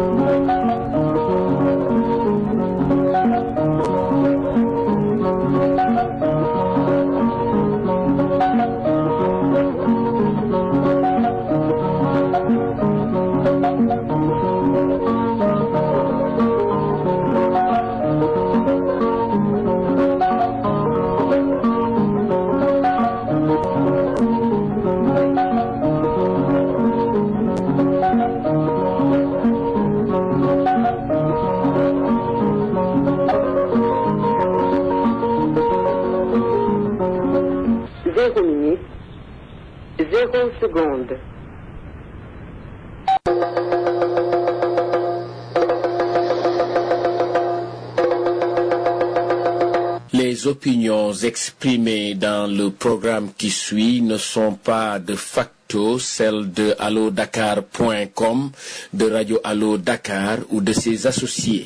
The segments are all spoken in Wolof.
Zéro minute, zéro seconde. Les opinions exprimées dans le programme qui suit ne sont pas de facto celles de allodakar.com, de Radio Allo Dakar ou de ses associés.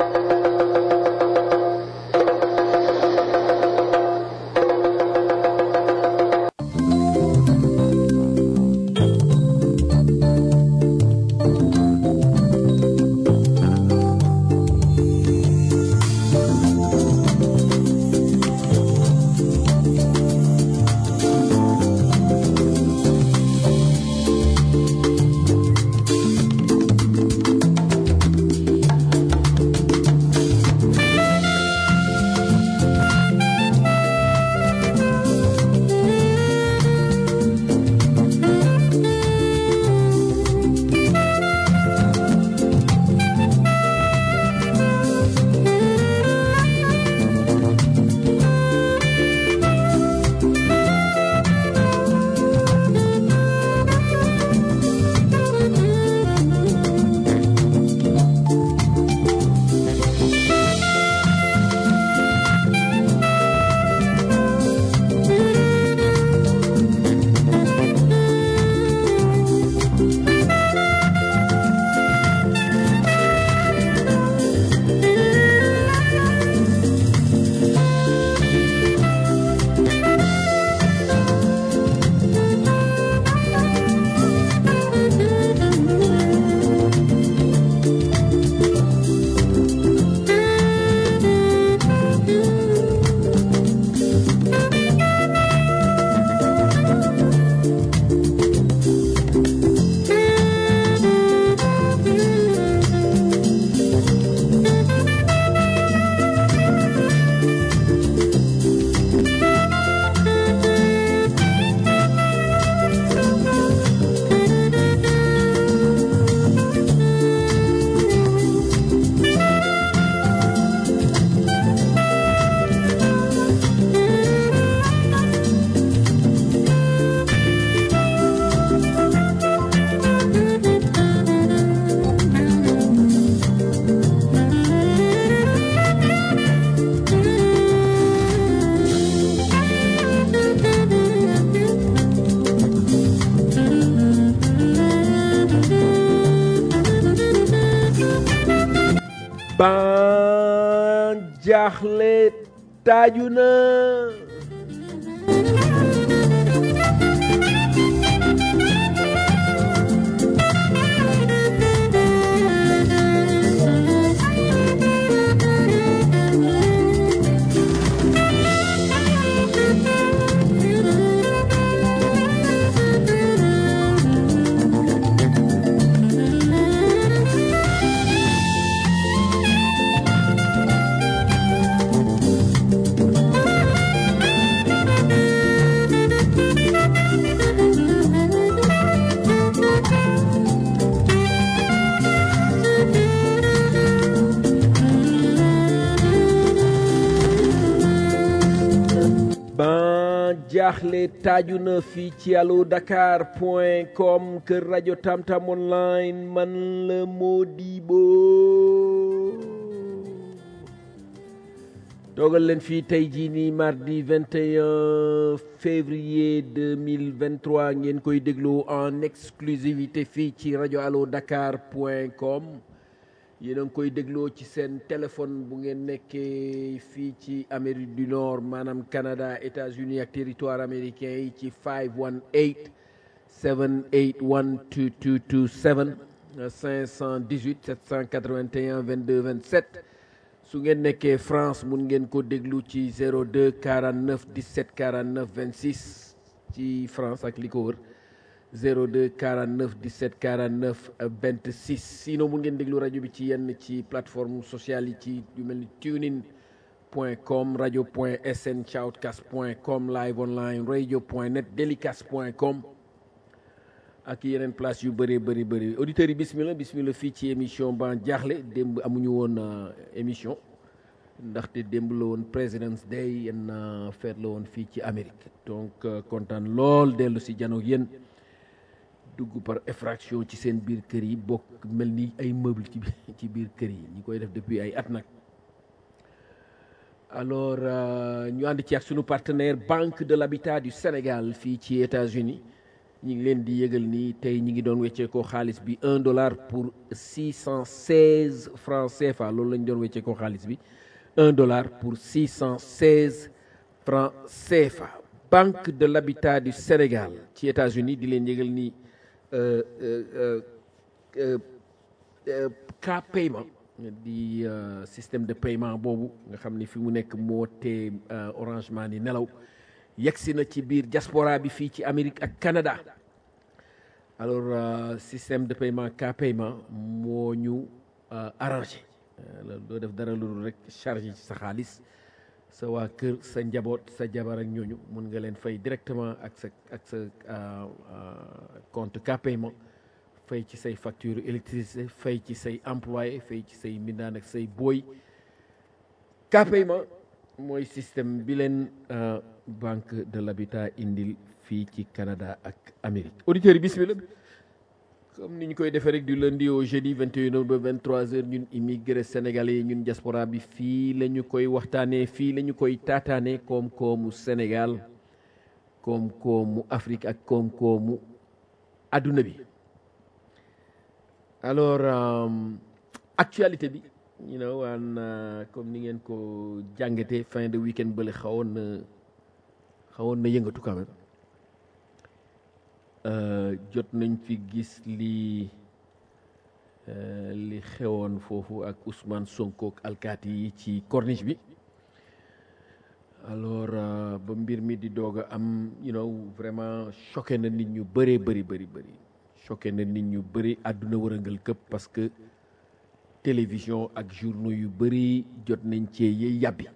ban jaaxle taaju na ban jaaxle taaju na fii ci allo dakar point com kër rajo tamtam online man la Modibo toogal leen fii tey jii nii mardi 21 février 2023 ngeen koy déglu en exclusivité fii ci rajo allo dakar point com yéen a ngi koy dégloo ci seen téléphone bu ngeen nekkee fii ci Amérique du Nord maanaam Canada États-Unis ak territoire américain yi ci 518 781 2227 518 781 22 27 su ngeen nekkee France mun ngeen ko déglu ci 02 49 17 49 26 ci France ak li ko wër 02 49 17 49 26 sinon mun ngeen déglu rajo bi ci yenn ci plateforme sociale yi ci yu mel ni tunein point com radio point sn shoutcast point com live online radio point net delicast point com ak yeneen place yu bëree bëri bëri auditeurs yi bismillah bismillah fii ci émission ban jaaxle démb amuñu woon émission ndaxte démb la woon President's Day yenn feet la woon fii ci Amérique donc kontaan lool dellu si jano yéen dugg par effraction ci seen biir kër yi bokk mel ni ay meuble ci ci biir kër yi ñi koy def depuis ay at nag alors ñu ànd ci ak sunu partenaire Banque de l'Habitat du Sénégal fii ci États-Unis ñi ngi leen di yëgal ni tey ñi ngi doon weccee ko xaalis bi un dollar pour six cent seize francs CFA loolu lañ doon weccee ko xaalis bi un dollar pour six cent seize francs CFA Banque de l'Habitat du Sénégal ci États-Unis di leen yëgal ni cas paiement di système de paiement boobu nga xam ni fi mu nekk moo tee Orange Money nelaw yegsi na ci biir diaspora bi fii ci Amérique ak Canada alors système de paiement cas paiement moo ñu arrangé doo def dara lu rek chargé ci sa xaalis sa waa kër sa njaboot sa jabar ak ñooñu mun nga leen fay directement ak sa ak sa compte cas paiement fay ci say facture électricité fay ci say employé fay ci say mbindaan ak say booy cas paiement mooy système bi leen banque de l'habitat indil fii ci Canada ak Amérique auditeurs yi bismillah comme ni ñu koy defee rek du lundi au jeudi 21h ba 23h ñun immigré sénégalais ñun diaspora bi fii la ñu koy waxtaanee fii la ñu koy taataanee koom-koomu Sénégal koom-koomu Afrique ak koom-koomu adduna bi alors actualité bi you know waan comme ni ngeen ko jàngatee fin de week-end bële xawoon na xawoon na yëngatu quand même jot nañ fi gis li li xewoon foofu ak Ousmane Sonko ak alkaati yi ci corniche bi alors ba mbir mi di doog a am you know vraiment choqué na nit ñu bëree bëri bëri bëri choqué na nit ñu bëri àdduna wërëngal këpp parce que télévision ak journaux yu bëri jot nañ cee yey yàbbi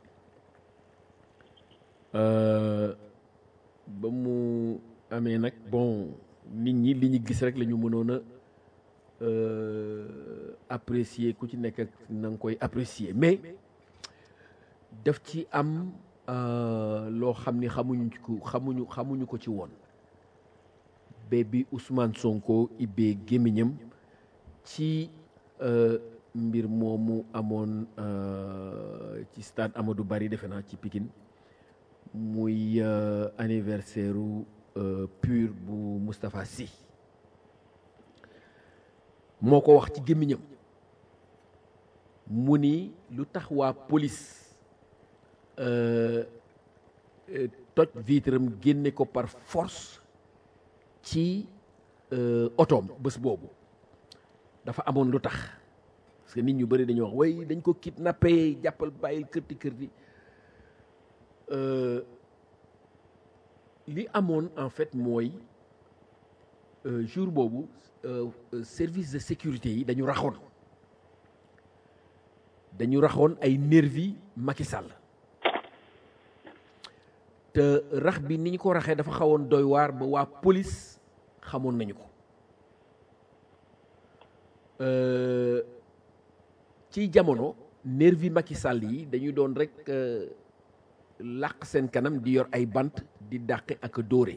ba mu amee nag bon nit ñi li ñu gis rek la ñu mënoon a apprécier ku ci nekk ak na nga koy apprécier mais daf ci am loo xam ni xamuñu ko xamuñu xamuñu ko ci woon ba bi Ousmane Sonko ibbee gémmiñam ci mbir moomu amoon ci stade Amadou Barry defe naa ci Pikine muy anniversaire u pur bu Moustapha Sy moo ko wax ci gémmiñam mu ni lu tax waa police toj vitram génne ko par force ci otoom bés boobu dafa amoon lu tax parce que nit ñu bëri dañoo wax way dañ ko kidnappé jàppal bàyyil kërti kërti li amoon en fait mooy jour boobu service de sécurité yi dañu raxoon dañu raxoon ay nervi Macky Sall te rax bi ni ñu ko raxee dafa xawoon doy waar ba waa police xamoon nañu ko ci jamono nervi Macky Sall yi dañu doon rek làq seen kanam di yor ay bant di dàqe ak dóore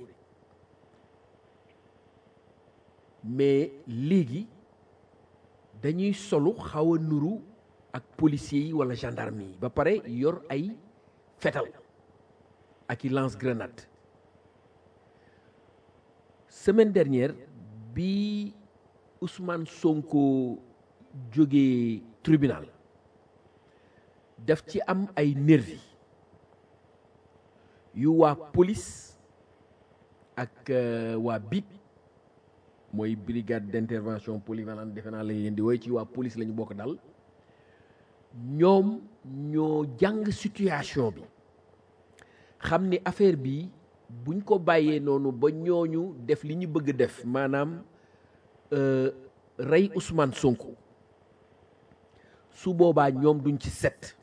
mais léegi dañuy solu xaw a nuru ak policiers yi wala gendarme yi ba pare yor ay fetal ak i lance grenade semaine dernière bi Ousmane Sonko jógee tribunal daf ci am ay nervi yu waa police ak waa BIP mooy brigade d'intervention polyvalente defe naa la leen di woy ci waa police la ñu bokk dal ñoom ñoo jàng situation bi xam ni affaire bi buñ ko bàyyee noonu ba ñooñu def li ñu bëgg def maanaam rey Ousmane Sonko su boobaa ñoom duñ ci set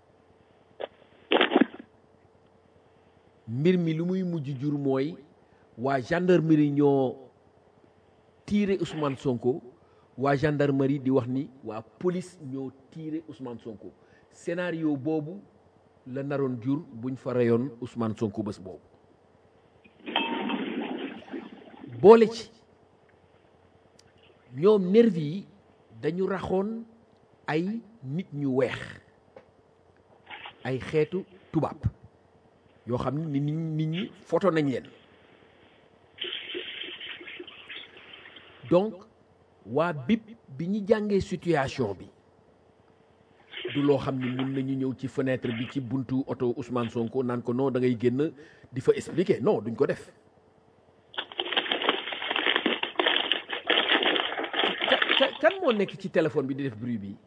mbir mi lu muy mujj jur mooy waa gendarmerie ñoo tiire Ousmane Sonko waa gendarmerie di wax ni waa police ñoo tiire Ousmane Sonko scénario boobu la naroon jur buñ fa reyoon Ousmane Sonko bés boobu boole ci ñoom nervi yi dañu raxoon ay nit ñu weex ay xeetu tubaab yoo xam ni nit nit ñi photo nañ leen donc waa BIP bi ñu jàngee situation bi du loo xam ni mun nañu ñëw ci fenêtre bi ci buntu oto Ousmane Sonko naan ko non da ngay génn di fa expliquer non duñ ko def kan moo nekk ci téléphone bi di def bruit bi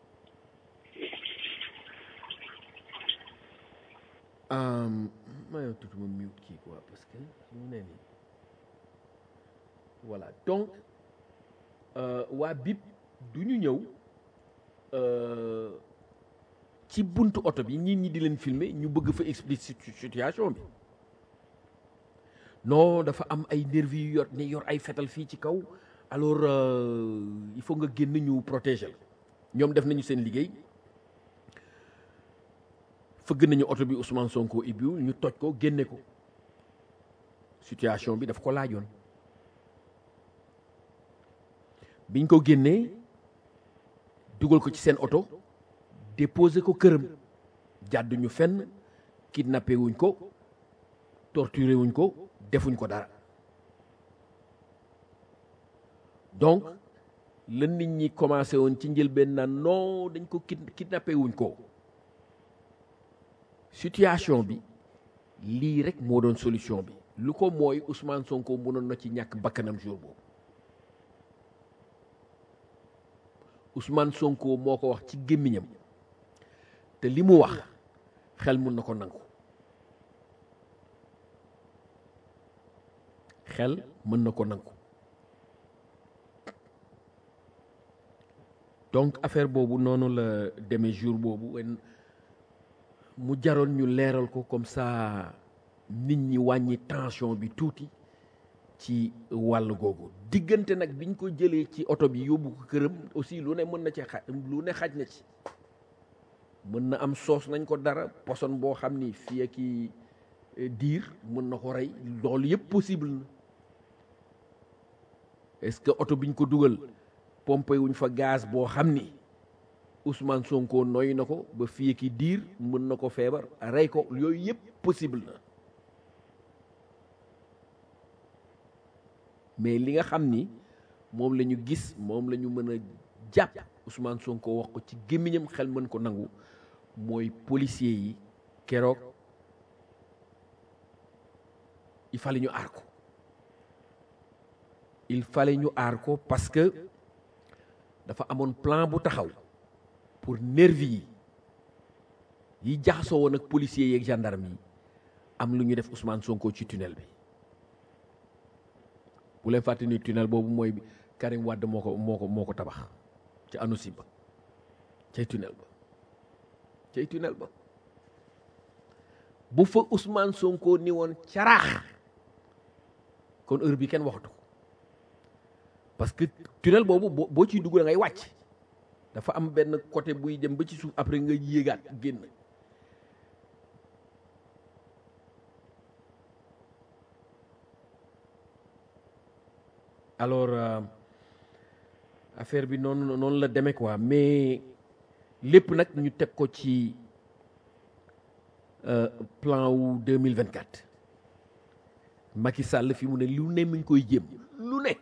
maa tuuti ma mute kii quoi parce que mu ne nii voilà donc waa BIP du ñu ñëw ci buntu oto bi ñit ñi di leen filmer ñu bëgg fa expliquer situation bi non dafa am ay nervi yu yor ne yor ay fetal fii ci kaw alors il faut nga génn ñu protéger ñoom def nañu seen liggéey fëgg nañu oto bi Ousmane Sonko ibbiwul ñu toj ko génne ko situation bi daf ko laajoon biñ ko génnee dugal ko ci seen oto déposé ko këram jàdd ñu fenn kidnappé wuñ ko torturé wuñ ko defuñ ko dara donc la nit ñi commencé woon ci njëlbeen naan non dañ ko kidnappé wuñ ko situation bi lii rek moo doon solution bi lu ko mooy Ousmane Sonko mënoon na ci ñàkk bakkanam jour boobu Ousmane Sonko moo ko wax ci gémmiñam te li mu wax xel mun na ko nangu xel mën na ko nangu donc affaire boobu noonu la demee jour boobu mu jaroon ñu leeral ko comme ça nit ñi wàññi tension bi tuuti ci wàll googu diggante nag biñ ko jëlee ci oto bi yóbbu ko këram aussi lu ne mën na ci xaj lu ne xaj na ci mën na am soos nañ ko dara poson boo xam ni fii ak diir mën na ko rey loolu yëpp possible na est-ce que oto biñ ko dugal pompé wuñ fa gaz boo xam ni Ousmane Sonko noy na ko ba fii ki diir mën na ko feebar rey ko yooyu yëpp possible na mais li nga xam ni moom la ñu gis moom la ñu mën a jàpp Ousmane Sonko wax ko ci gémmiñam xel mën ko nangu mooy policier yi keroog il fallait ñu aar ko il fallait ñu aar ko parce que dafa amoon plan bu taxaw pour nervi yi yi jaxasoo woon ak policiers yi ak gendarme yi am lu ñu def Ousmane Sonko ci tunnel bi bu leen fàtte ni tunnel boobu mooy Karim Wade moo ko moo ko moo ko tabax ci ANOCI ba cay tunnel ba cay tunnel ba bu fa Ousmane Sonko ni woon caraax kon heure bi kenn waxatu ko parce que tunnel boobu boo ciy dugg da ngay wàcc dafa am benn côté buy dem ba ci suuf après nga yéegaat génn alors euh, affaire bi noonu noonu la demee quoi mais lépp nag ñu teg ko ci euh, plan wu 2024 Macky Sall fi mu ne lu ne mi ngi koy jéem lu ne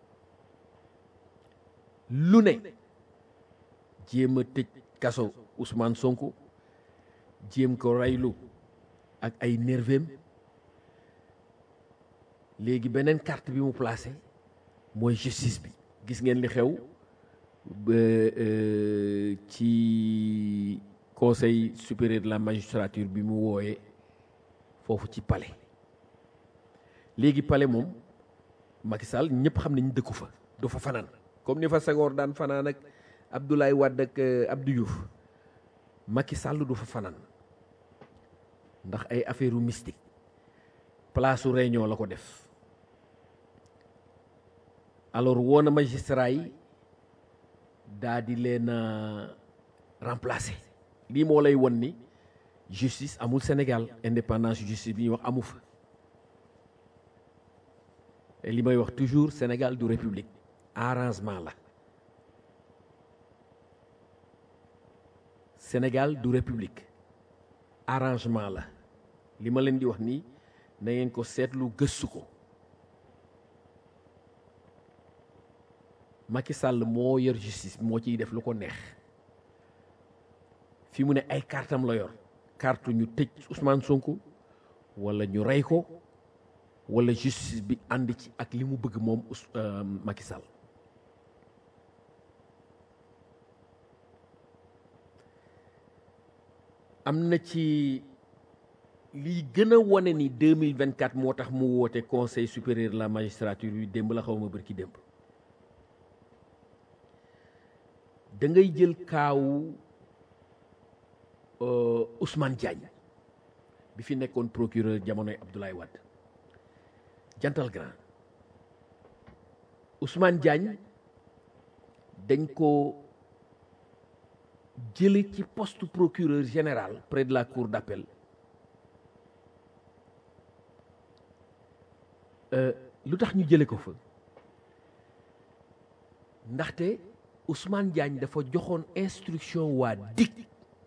lu ne jéem a tëj kaso Ousmane Sonko jéem ko raylu ak ay nervem léegi beneen carte bi mu placé mooy justice bi gis ngeen li xew ba euh, ci conseil supérieur de la magistrature bi mu wooyee foofu ci palais léegi palais moom Macky Sall ñëpp xam nañ dëkku fa du fa fanaan comme ni fa Senghor daan fanaan ak Abdoulaye Wade ak euh, Abdou Diouf Macky Sall du fa fanaan ndax ay affaire u mystique place su réunion la ko def alors woo na magistrat yi daa di leen a remplacer lii moo lay won ni justice amul Sénégal indépendance justice bi ñuy wax amu fa et li may wax toujours Sénégal du république arrangement la Sénégal du république arrangement la li ma leen di wax nii na ngeen ko seetlu gëstu ko Macky Sall moo yor justice moo ciy def lu ko neex fi mu ne ay kartam la yor carte ñu tëj Ousmane Sonko wala ñu rey ko wala justice bi ànd ci ak li mu bëgg moom Ous Macky Sall am na ci liy gën a wane ni 2024 moo tax mu woote conseil supérieur de la magistrature yu démb la xaw ma bërki démb da ngay jël kaawu Ousmane Diagne bi fi nekkoon procureur jamonoy Abdoulaye Wade jantal grand Ousmane Diagne dañ ko jële ci poste procureur général près de la cour d'appel lu tax ñu jële ko fa ndaxte Ousmane Diagne dafa joxoon instruction waa DIC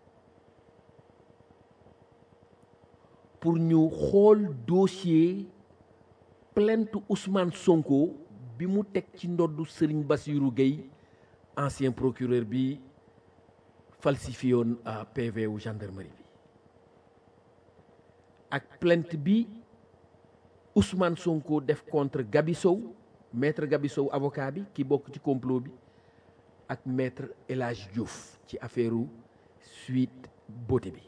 pour ñu xool dossier plainte Ousmane Sonko bi mu teg ci ndoddu Serigne Bassirou Gueye ancien procureur bi falsifié woon PV wu gendarmerie bi ak plainte bi Ousmane Sonko def contre Gabi Sow maître Gabi Sow avocat bi ki bokk ci complot bi ak maître El Hadj Diouf ci affaire Sweet Beauté bi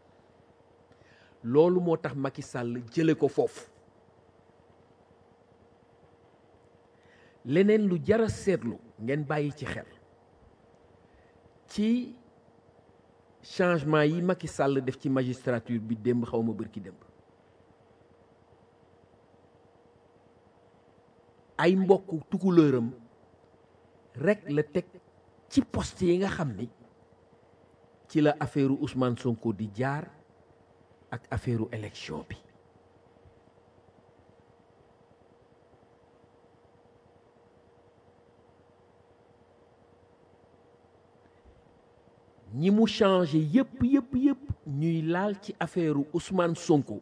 loolu moo tax Macky Sall jële ko foofu leneen lu jara seetlu ngeen bàyyi ci xel ci changement yi Macky Sall def ci magistrature bi démb xaw ma bërki démb ay mbokk tukulëram rek la teg ci poste yi nga xam ni ci la affaire Ousmane Sonko di jaar ak affaire élection bi ñi mu changé yëpp yëpp yëpp ñuy laal ci affaire Ousmane Sonko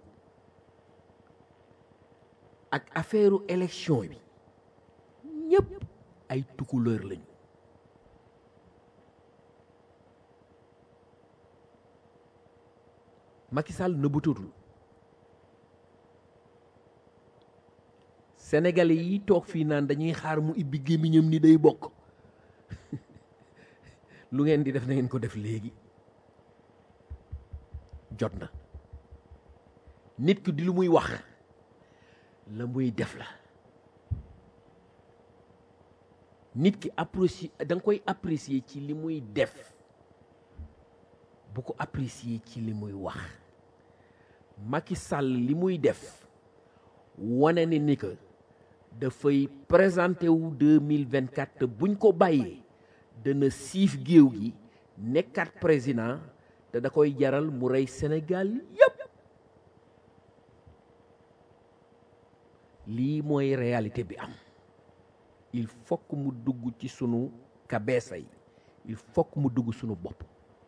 ak affaire élection bi ñëpp ay tukuleur lañu Macky Sall nëbbatutul sénégalais yi toog fii naan dañuy xaar mu ibbi gémmiñam ni day bokk lu ngeen di def na ngeen ko def léegi jot na nit ki di lu muy wax la muy def la nit ki apprécier da nga koy apprécier ci li muy def bu ko apprécier ci li muy wax Macky Sall li muy def wane ni ni que dafay présenté wu 2024 te buñ ko bàyyee dana siif géew gi nekkaat président te da koy jaral mu rey Sénégal yépp lii mooy réalité bi am il faut que mu dugg ci sunu kabeesa yi il faut que mu dugg sunu bopp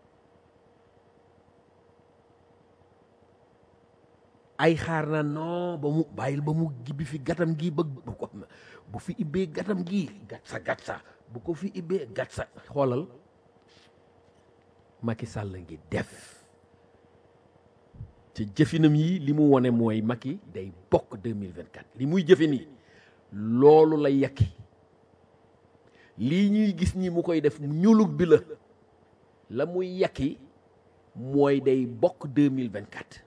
ay xaar na non ba mu bàyyil ba mu gibbi fi gatam gi ba bu ko bu fi ibbee gatam gi gat sa gat sa bu ko fi ibbee gat sa xoolal Macky Sall ngi def te jëfinam yi li mu wone mooy Macky day bokk 2024 li muy jëfe nii loolu la yekki lii ñuy gis ñi mu koy def ñulug bi la la muy yàqi mooy day bokk 2024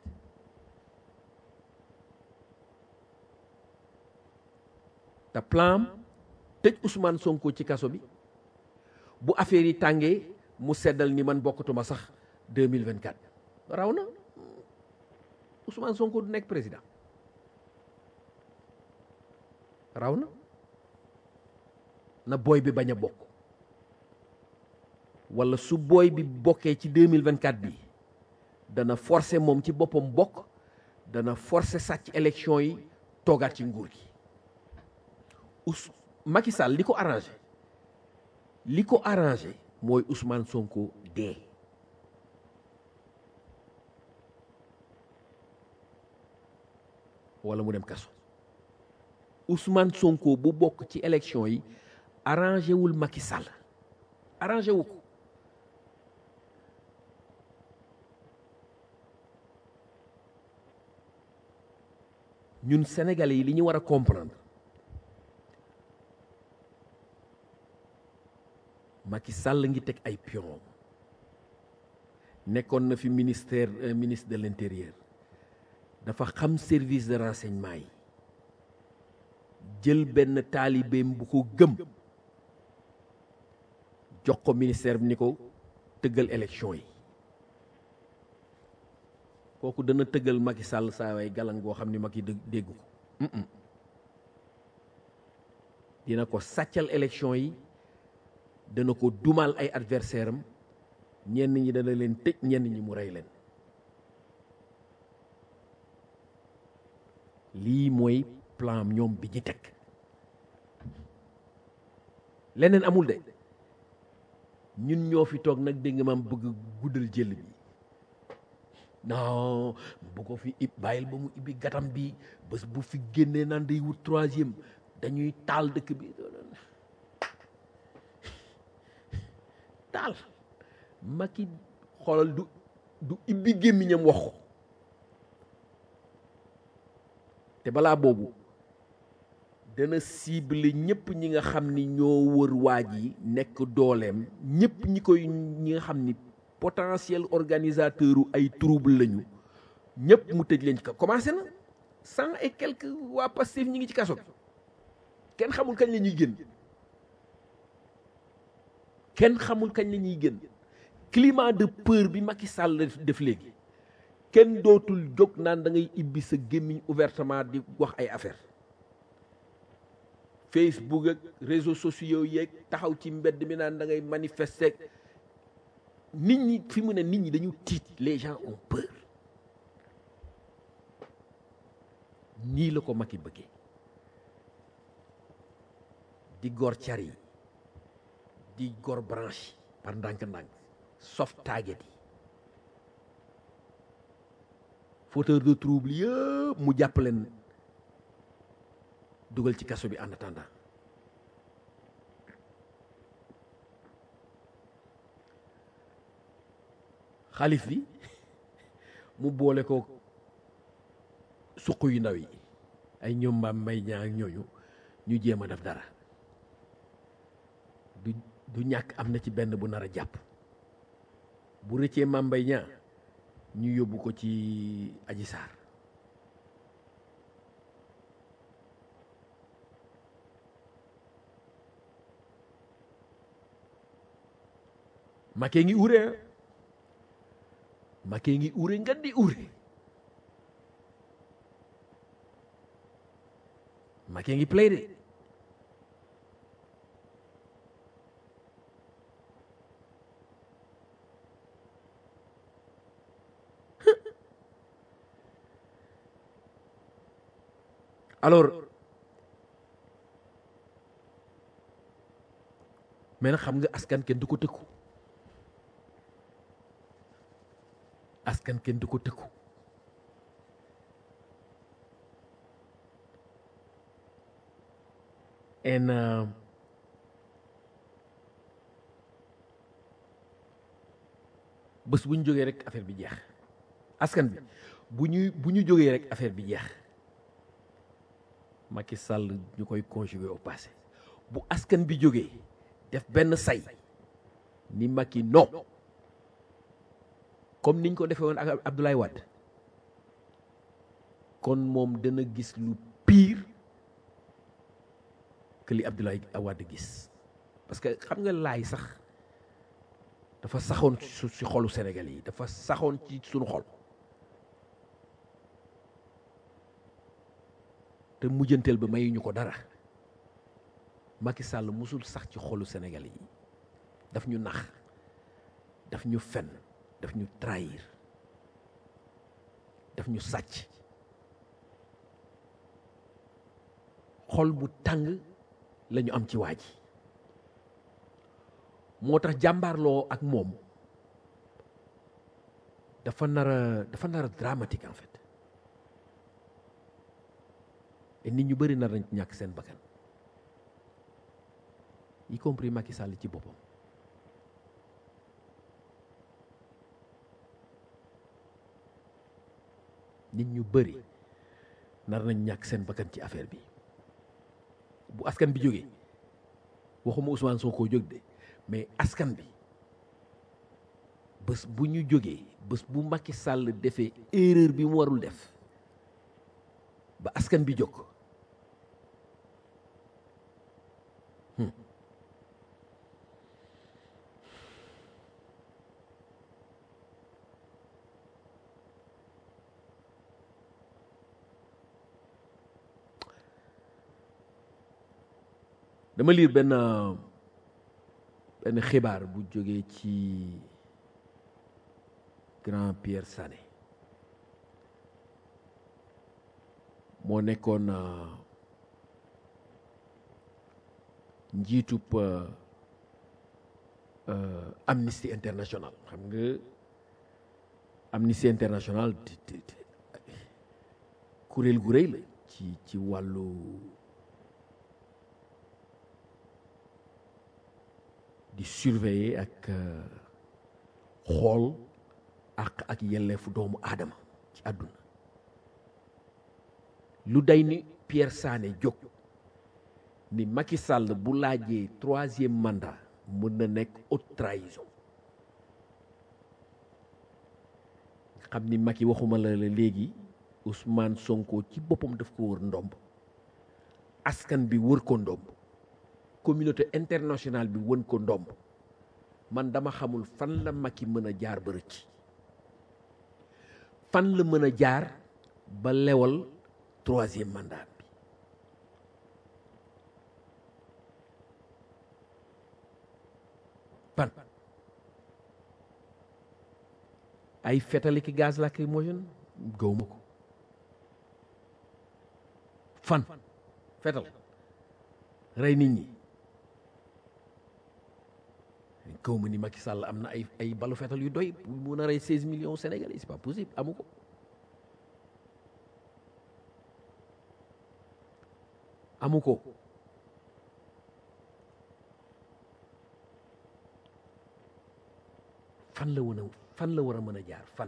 te plan tëj Ousmane Sonko ci kaso bi bu affaire yi tàngee mu seddal ni man bokkatuma sax 2024 raw na Ousmane Sonko du nekk président raw na na booy bi bañ a bokk wala su booy bi bokkee ci 2024 bi dana forcer moom ci boppam bokk dana forcer sàcc élection yi toogaat ci nguur gi Ous Macky Sall li ko arrangé li ko arrangé mooy Ousmane Sonko dee wala mu dem kaso Ousmane Sonko bu bokk ci élection yi arrangé wul Macky Sall arrangé wu ko ñun sénégalais yi li ñu war a comprendre Macky Sall ngi teg ay pion nekkoon na fi ministère ministre de l'intérieur dafa xam service de renseignement yi jël benn taalibeem bu ko gëm jox ko ministère bi ni ko tëggal élection yi kooku dana tëggal Macky Sall saa waay galang goo xam ni Macky dégg ko dina ko sàccal élection yi dana ko dumal ay adversaire am ñenn ñi dana leen tëj ñenn ñi mu rey leen lii mooy plan ñoom bi ñu teg leneen amul de ñun ñoo fi toog nag dégg nga maam bëgg guddal jël bi non bu ko fi ib bàyyil ba mu ibbi gatam bi bés bu fi génnee naan day wut troisième dañuy taal dëkk bi taal Macky xoolal du du ibbi gémmiñam wax ko te balaa boobu dana cible ñëpp ñi nga xam ni ñoo wër waaj yi nekk dooleem ñëpp ñi koy ñi nga xam ni potentiel organisateur u ay trouble lañu ñëpp mu tëj leen ci kaw commencé na cent et quelques waa Pastef ñi ngi ci kaso bi kenn xamul kañ la ñuy génn kenn xamul kañ la ñuy génn climat de peur bi Macky Sall def léegi kenn dootul jóg naan da ngay ibbi sa gémmiñ ouvertement di wax ay affaire Facebook ak réseaux sociaux yeeg taxaw ci mbedd mi naan da ngay manifester nit ñi fi mu ne nit ñi dañu tiit les gens ont peur nii la ko Macky bëggee di gor car yi di gor branche par ndànk-ndànk soft target yi fauteur de trouble yëpp mu jàpp leen dugal ci kaso bi en attendant xalif bi mu boole ko suq yu ndaw yi ay ñoom mbaam may ñaa ak ñooñu ñu jéem a def dara du du ñàkk am na ci benn bu nar a jàpp bu rëccee maam mbay ñaa ñu yóbbu ko ci aji saar makee ngi ure makee ngi ure nga di ure makee ngi play de alors mais nag xam nga askan kenn du ko tëkku askan kenn du ko tëkku en euh, bés bu ñu jógee rek affaire bi jeex askan bi bu ñuy bu ñu jógee rek affaire bi jeex Macky Sall ñu koy conjuguer au passé bu askan bi jógee def benn say ni Macky non comme niñ ko defee woon ak Abdoulaye Wade kon moom dana gis lu pire que li Abdoulaye Wade gis parce que xam nga laay sax dafa saxoon su ci xolu Sénégal yi dafa saxoon ci suñu xol te mujjanteel ba mayuñu ko dara Macky Sall musul sax ci xolu Sénégal yi daf ñu nax daf ñu fen daf ñu trahir daf ñu sàcc xol bu tàng la ñu am ci waa ji moo tax jàmbaarloo ak moom dafa nar a dafa nar a dramatique en fait et nit ñu bëri nar nañ ñàkk seen bakkan y compris Macky Sall ci boppam nit ñu bëri nar nañ ñàkk seen bakkan ci affaire bi bu askan bi jógee waxuma Ousmane Sonko jóg de mais askan bi bés bu ñu jógee bés bu Macky Sall defee erreur bi mu warul def ba askan bi jóg dama liir benn benn xibaar bu jógee ci grand Pierre Sané moo nekkoon njiitub Amnesty International xam nga Amnesty International kuréel gu rëy la ci ci wàllu di surveiller ak xool ak ak yelleefu doomu aadama ci àdduna lu day ni Pierre Sané jóg ni Macky Sall bu laajee troisième mandat mën na nekk haute trahison xam ni Macky waxuma la la léegi Ousmane Sonko ci boppam daf ko wër ndomb askan bi wër ko ndomb communauté internationale bi wën ko ndomb man dama xamul fan la Macky mën a jaar ba rëcc fan la mën a jaar ba lewal troisième mandat bi fan ay fetali ki gaz lacrymogène gawma ko fan fetal rey nit ñi kaw ma ni Macky Sall am na ay ay balu fetal yu doy pour mun a rey 16 millions sénégalais c'est pas possible amu ko amu ko fan la wan a fan la war a mën a jaar fan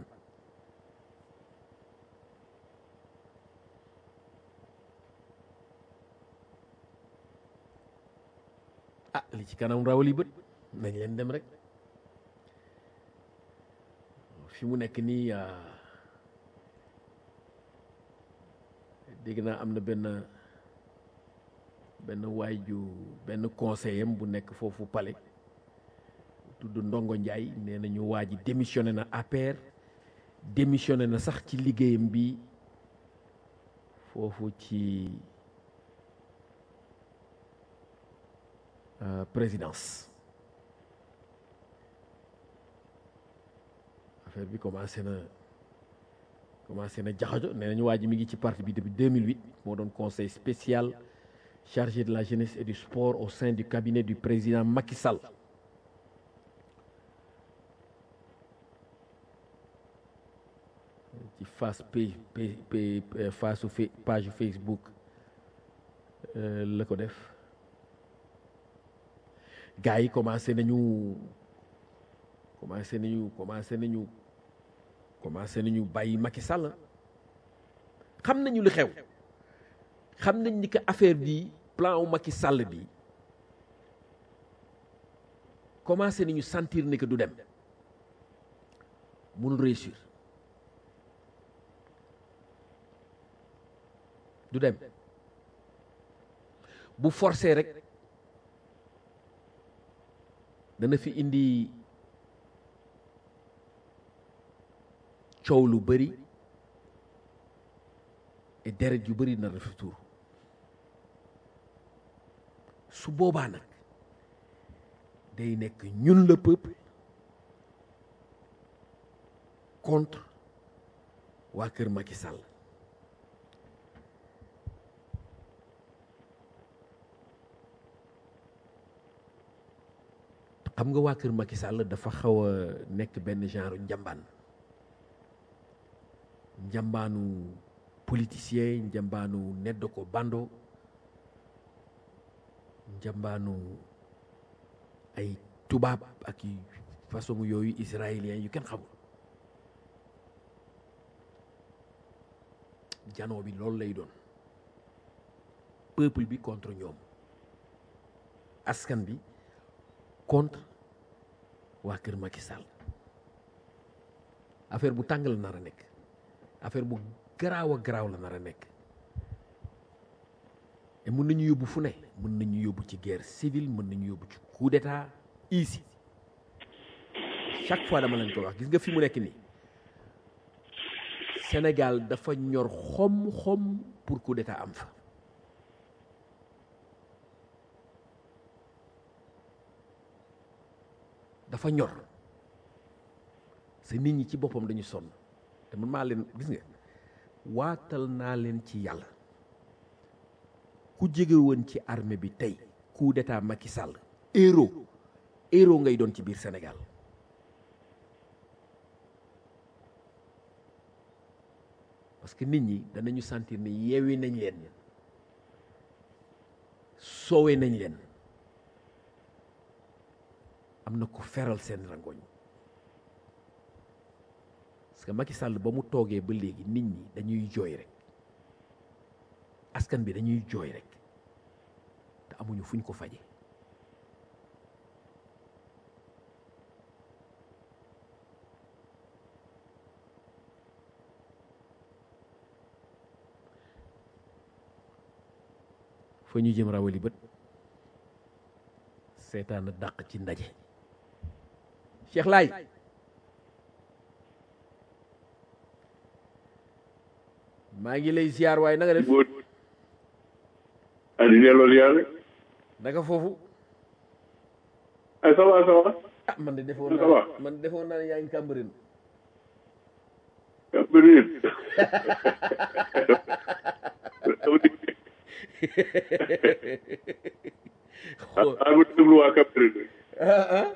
ah li ci kanam rawali bët nañ leen dem rek fi mu nekk nii dégg naa am na benn benn waay ju benn conseiller am bu nekk foofu palais tudd Ndongo Ndiaye nee nañu waa ji démissionné na APR démissionné na sax ci liggéeyam bi foofu ci présidence affaire bi commencé na commencé na jaxajo nee nañu waa ji mi ngi ci parti bi depuis 2008 moo doon conseil spécial chargé de la jeunesse et du sport au sein du cabinet du président Macky Sall ci face page face page Facebook la ko def gars yi commencé nañu commencé nañu commencé nañu commencé nañu bàyyi Macky Sall xam nañu li xew xam nañ ni que affaire bi plan wu Macky Sall bi commencé nañu sentir ne que du dem mënul réussir du dem bu forcé rek dana fi indi coow lu bëri et deret yu bëri na dafa tuur su boobaa nag day nekk ñun le peuple contre waa kër Macky Sall xam nga waa kër Macky Sall dafa xaw a nekk benn genre njambaan njambaanu politicien njambaanu nedd ko bando njambaanu ay tubaab ak i façon yooyu israélien yu kenn xamul janoo bi loolu lay doon peuple bi contre ñoom askan bi contre waa kër Macky Sall affaire bu tàng la nar a nekk affaire bu garaaw a garaaw la nar a nekk et mën nañu yóbbu fu ne mën nañu yóbbu ci guerre civile mën nañu yóbbu ci coup d'état ici chaque fois dama leen ko wax gis nga fi mu nekk nii Sénégal dafa ñor xom xom pour coup d'état am fa dafa ñor sa nit ñi ci boppam dañu sonn te man maa leen gis nga waatal naa leen ci yàlla ku jege woon ci armée bi tey coup d'état Macky Sall héros héros ngay doon ci biir Sénégal parce que nit ñi danañu sentir ne yeewi nañ leen soowe nañ leen am na ko feral seen rangoñ parce que Macky Sall ba mu toogee ba léegi nit ñi dañuy jooy rek askan bi dañuy jooy rek te amuñu fuñ ko faje fa ñu jëm rawali bët seetaan a dàq ci ndaje Cheikh Laay maa ngi lay ziar waaye nanga def ah di delloo yàlla. naka foofu ah ça va ça va. ah man de defoon Ça va. naa man defoon naa ne yaa ngi Cambérène Cambérène. ah ah ma déglu waa Cambérène. ah ah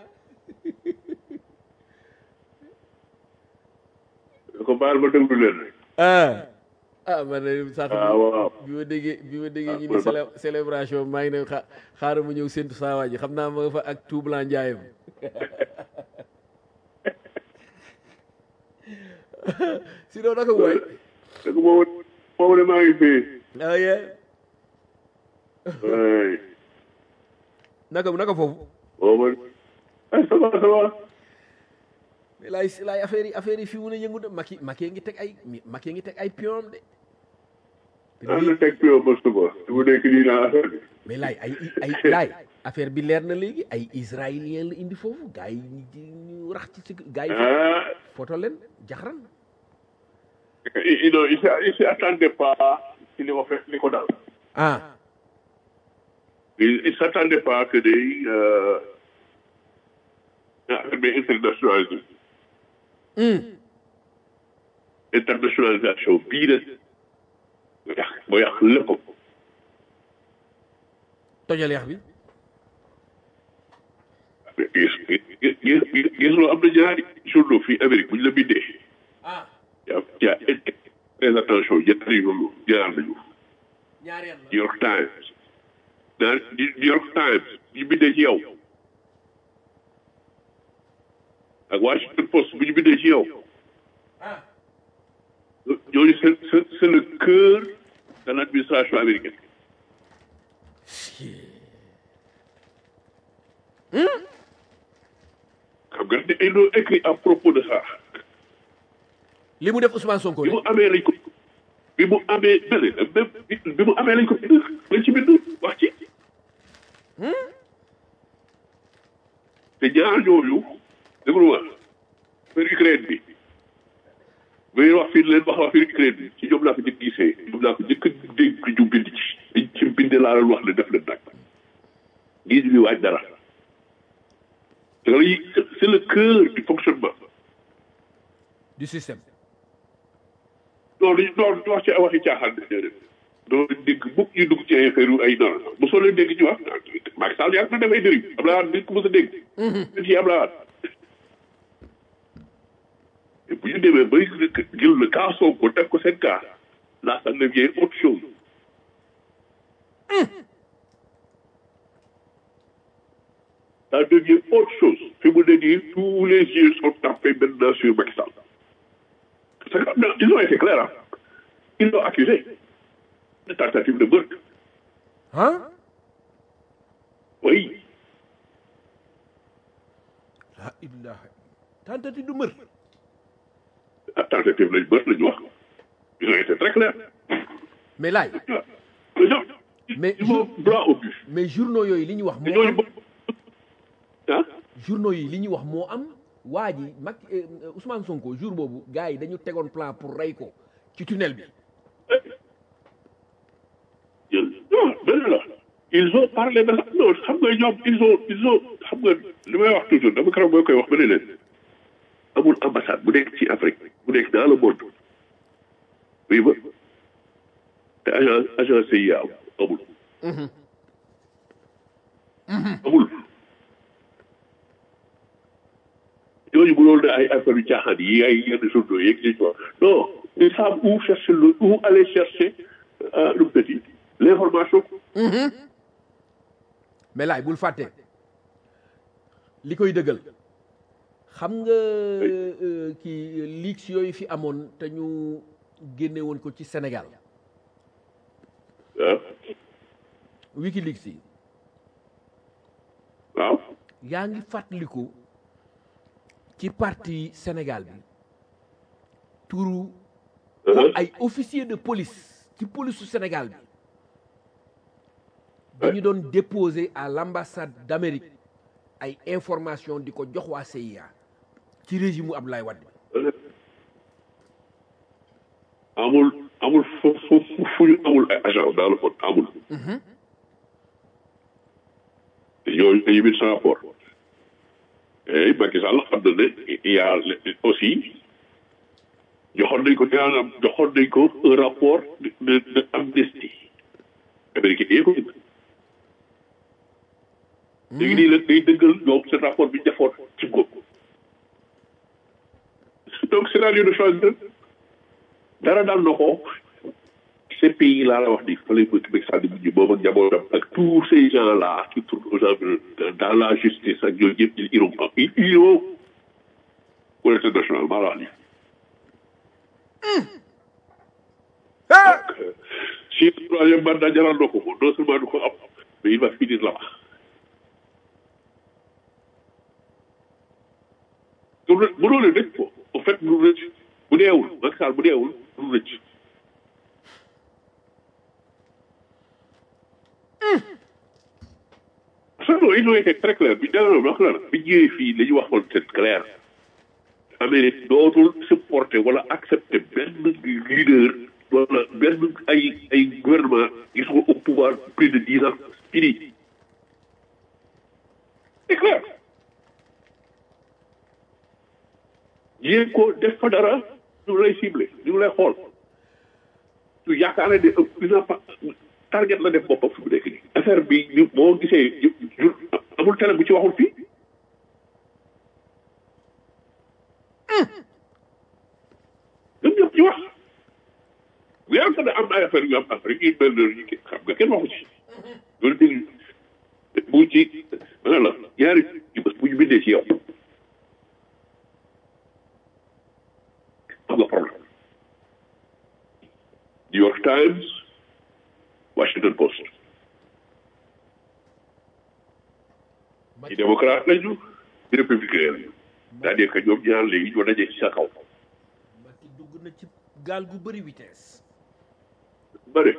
ko baal ma déglu leen rek. ah ah man de sax Ah, waaw. bi ma déggee bi ma déggee Ah, ñu ni man- célé- célébration maa ngi ne xa xaaral ma ñëw séntu saa waa ji xam naa ma nga fa ak tout blanc njaayam sinon naka waay dëgg boobu boobu de maa ngi fii. ah yeah waay naka naka foofu boobu ah ça va ça va. mais laay laay affaire yi affaire yi fi mu ne yëngu de Macky Macky ngi teg ay Macky ngi teg ay pion de te ah lii- na teg fii ba suba. su mu nekk nii naa affaire bi. mais laay ay ay laay affaire bi leer na léegi ay israélien la indi foofu gars yi ñu ñu rax ci si gars yi ah photo leen jaxaran il il il s'y- il s'y attendait pas ci li ko fekk li ko dal. ah il il s'attendait pas que day euh, affaire bi internationalisé. internationalisation bii de mu yàq mu yàq lépp. tojal yax bi gis gis gis gis loo am na ñaari journaux fii Amérique bu ñu la bindee. ah yaa yaa très attention ñaari journaux jaar nañu. ñaareel New York Times. naan New York Times ñu bindee ci yow. ak Washington Post bu ñu bindee ci yow. ah ñooñu c'est c'est c'est le cœur de l'administration américaine. nga ils l'ont écrit à propos de ça li mu def Ousmane Sonko bi de mu amee lañ ko bi mu amee bële même bi mu amee lañ ko bind lañ ci bind wax ci te ñaar ñooñu déglu ma affaire Ukraine bi muy wax fii leen wax affaire Ukraine bi ci ñoom laa ko njëkk gisee ñoom laa ko njëkk a dégg ñu bind ci liñ ci bind laa leen wax ne def leen nag gis ñu waaj dara te lii c'est le cœur du fonctionnement du système non dañu doon wax ci waxi caaxaan de déedéet doo dégg mukk ñu dugg ci ay affaire ay non bu soo leen dégg ci wax Macky Sall yàgg na def ay dérive Abdoulaye Wade dañ ko mës a dégg dañ ci Abdoulaye Wade et bu ñu demee bay jël le cas Sonko def ko seen cas là ça devient autre chose ça devient autre chose fi mu ne nii tous les yeux sont tapés maintenant sur Macky Sall parce que non, ils ont été clairs hein. ils l'ont accusé de tentative de meurtre ah oui la ilaha tentative du mër ah, tentative lañ meurtre la ñu wax ils ont été très clairs mais laay ils ont Mais ils vont droit au but mais journaux yooyu li ñu wax te moo ñooñu am bokk ah journaux yi li ñu wax moo am waa ji mag Ousmane Sonko jour boobu gars yi dañu tegoon plan pour rey ko ci tunnel bi non benn la ils ont parlé de la non xam nga ñoom ils ont ils ont xam nga li may wax toujours dama keroog boo koy wax ba ne leen amul ambassade bu nekk ci Afrique bu nekk dans le monde oui ba te agent agent CIA amul amul ñooñu bu loolu ne ay affaire yu caaxaan yi ay yenn journaux yeeg li ñu wax non ils savent où chercher le où aller chercher euh, le petit l'information mais laay bul fàtte li koy dëggal xam nga euh, kii leaks yooyu fi amoon te ñu génne woon ko ci Sénégal ah Wikileaks yi waaw yaa ngi fàttaliku ci parti Sénégal bi turu Uh-huh. ay officier de police ci police su Sénégal bi dañu doon déposer à l'ambassade d'Amérique ay information di ko jox waa CIA ci régime mu Abdoulaye Wade amul amul fu fu fu fu ñu amul ay agent dans le monde amul. te ñooñu dañuy bind sa rapport. et Macky Sall xam na ne il y a aussi joxoon nañ ko maanaam joxoon nañ ko un rapport de de de amnistie. américain yee ko bind. léegi nii nag day dëggal ñoom seen rapport bi ñu defoon ci góob. donc scénario de choix dara daal na ko ces pays là la wax ni fa lay bëgg bëgg sànni mujj boobu ak njabootam ak tous ces gens là qui tournent aux environs dans la justice ak yooyu yëpp ils iront ils iront pour l'international maa la wax nii. donc euh, si le troisième mandat jaral na ko moom non seulement du ko am mais il va finir là-bas. bu doon rëcc ko en fait bu rëcc bu deewul Macky Sall bu deewul du rëcc. non ils ont été très clairs bi dara wax la bi ñëwee fii li ñu waxoon c'est clair. Amérique dootul supporter wala accepter benn leader wala benn ay ay gouvernement qui sont au pouvoir plus de dix ans fini. c'est clair. yéen ko def fa dara ñu lay ciblé ñu lay xool su yaakaar ne de dina pa target la def boppam fi mu nekk nii affaire bi ñu boo gisee jur amul télé bu ci waxul fii ñoom ñëpp ci wax bu yàlla sax am na ay affaire yu am Afrique yu mel noonu ñu xam nga kenn waxu ci loolu dégg bu ci ma la ñaari bés bu ñu bindee ci yow am nga problème New York Times Washington Post ci démocrate lañu ci républicain lañu c'est-à-dire que ñoom ñaar léegi ñoo dajee ci sa kaw Macky dugg na ci gaal gu bëri vitesse bëri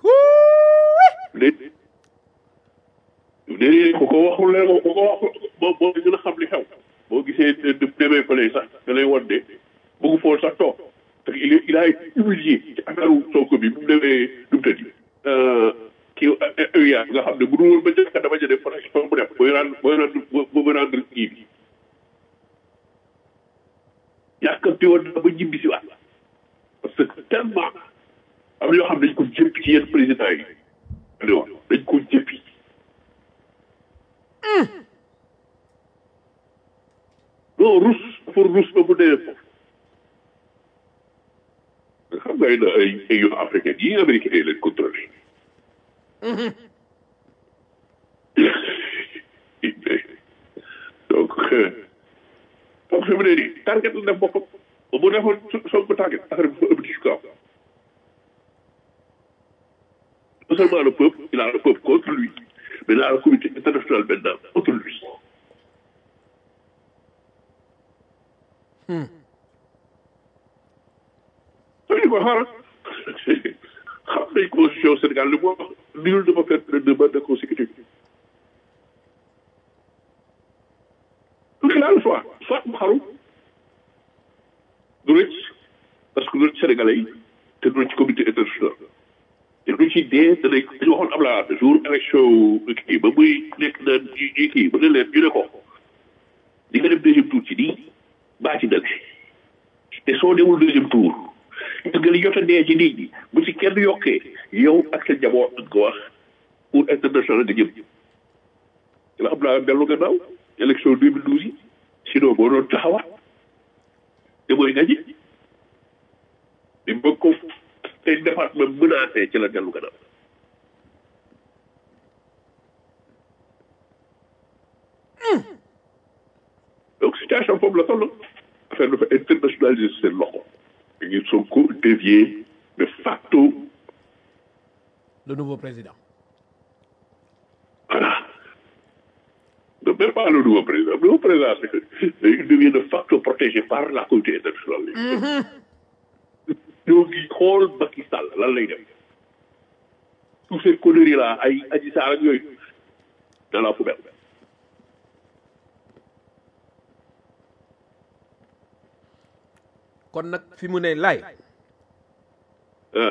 léegi léegi ku ko waxul leen ku ko waxul boo boo gën a xam li xew boo gisee de demee fële sax da lay wan de bëggu foo sax toog parce que il est il a été humilié ci affaire Sonko bi bu mu demee nu mu tëddi kii UA nga xam ne bu dul woon ba njëkk dama jëlee protection bu def booy rendre booy rendre booy rendre kii bi yàkkamti woon na ba ñibbi si waat parce que tellement am na yoo xam ne dañ ko jëppi ci yenn président yi dañ wax dañ ko jëppi non rus dafa rus ba mu dee foofu nga xam nga ay na ay ay yoo africain yi américain yi leen contrôlé donc donc fi mu ne nii target la def boppam ba mu defoon soog ko target affaire bi fa ëpp ci kaw non seulement le peuple il a le peuple contre lui mais il a la communauté internationale maintenant contre lui soo ñu ko xaaral xam nañ constitution Sénégal li moo wax nul ne peut faire plus de mandat consécutif donc il a le choix soit mu xaru du rëcc parce que du rëcc Sénégalais yi te du rëcc comité international te du ci dee danañ dañu waxoon Abdoulaye Wade jour élection kii ba muy nekk na ñi kii ba ne leen ñu ne ko di nga dem deuxième tour ci nii baa ci dale te soo demul deuxième tour gis nga li jot a dee ci nit ñi bu ci kenn yokkee yow ak sa njaboot nga ko wax pour international nga jëm ci la Abdoulaye dellu gannaaw élection 2012 yi sinon boo doon taxawaat te mooy gañe di bëgg ko te département menacé ci la dellu gannaaw donc situation foofu la toll affaire dafa internationaliser seen loxo ngir Sonko devient de facto le nouveau président voilà donc même pas le nouveau président le nouveau président c'est que il devient de facto protégé par la communauté internationale ñoo ngi xool Macky Sall lan lay def tous ces conneries là ay Adji Sarr ak yooyu dans la poubelle kon nag fi mu ne lay ah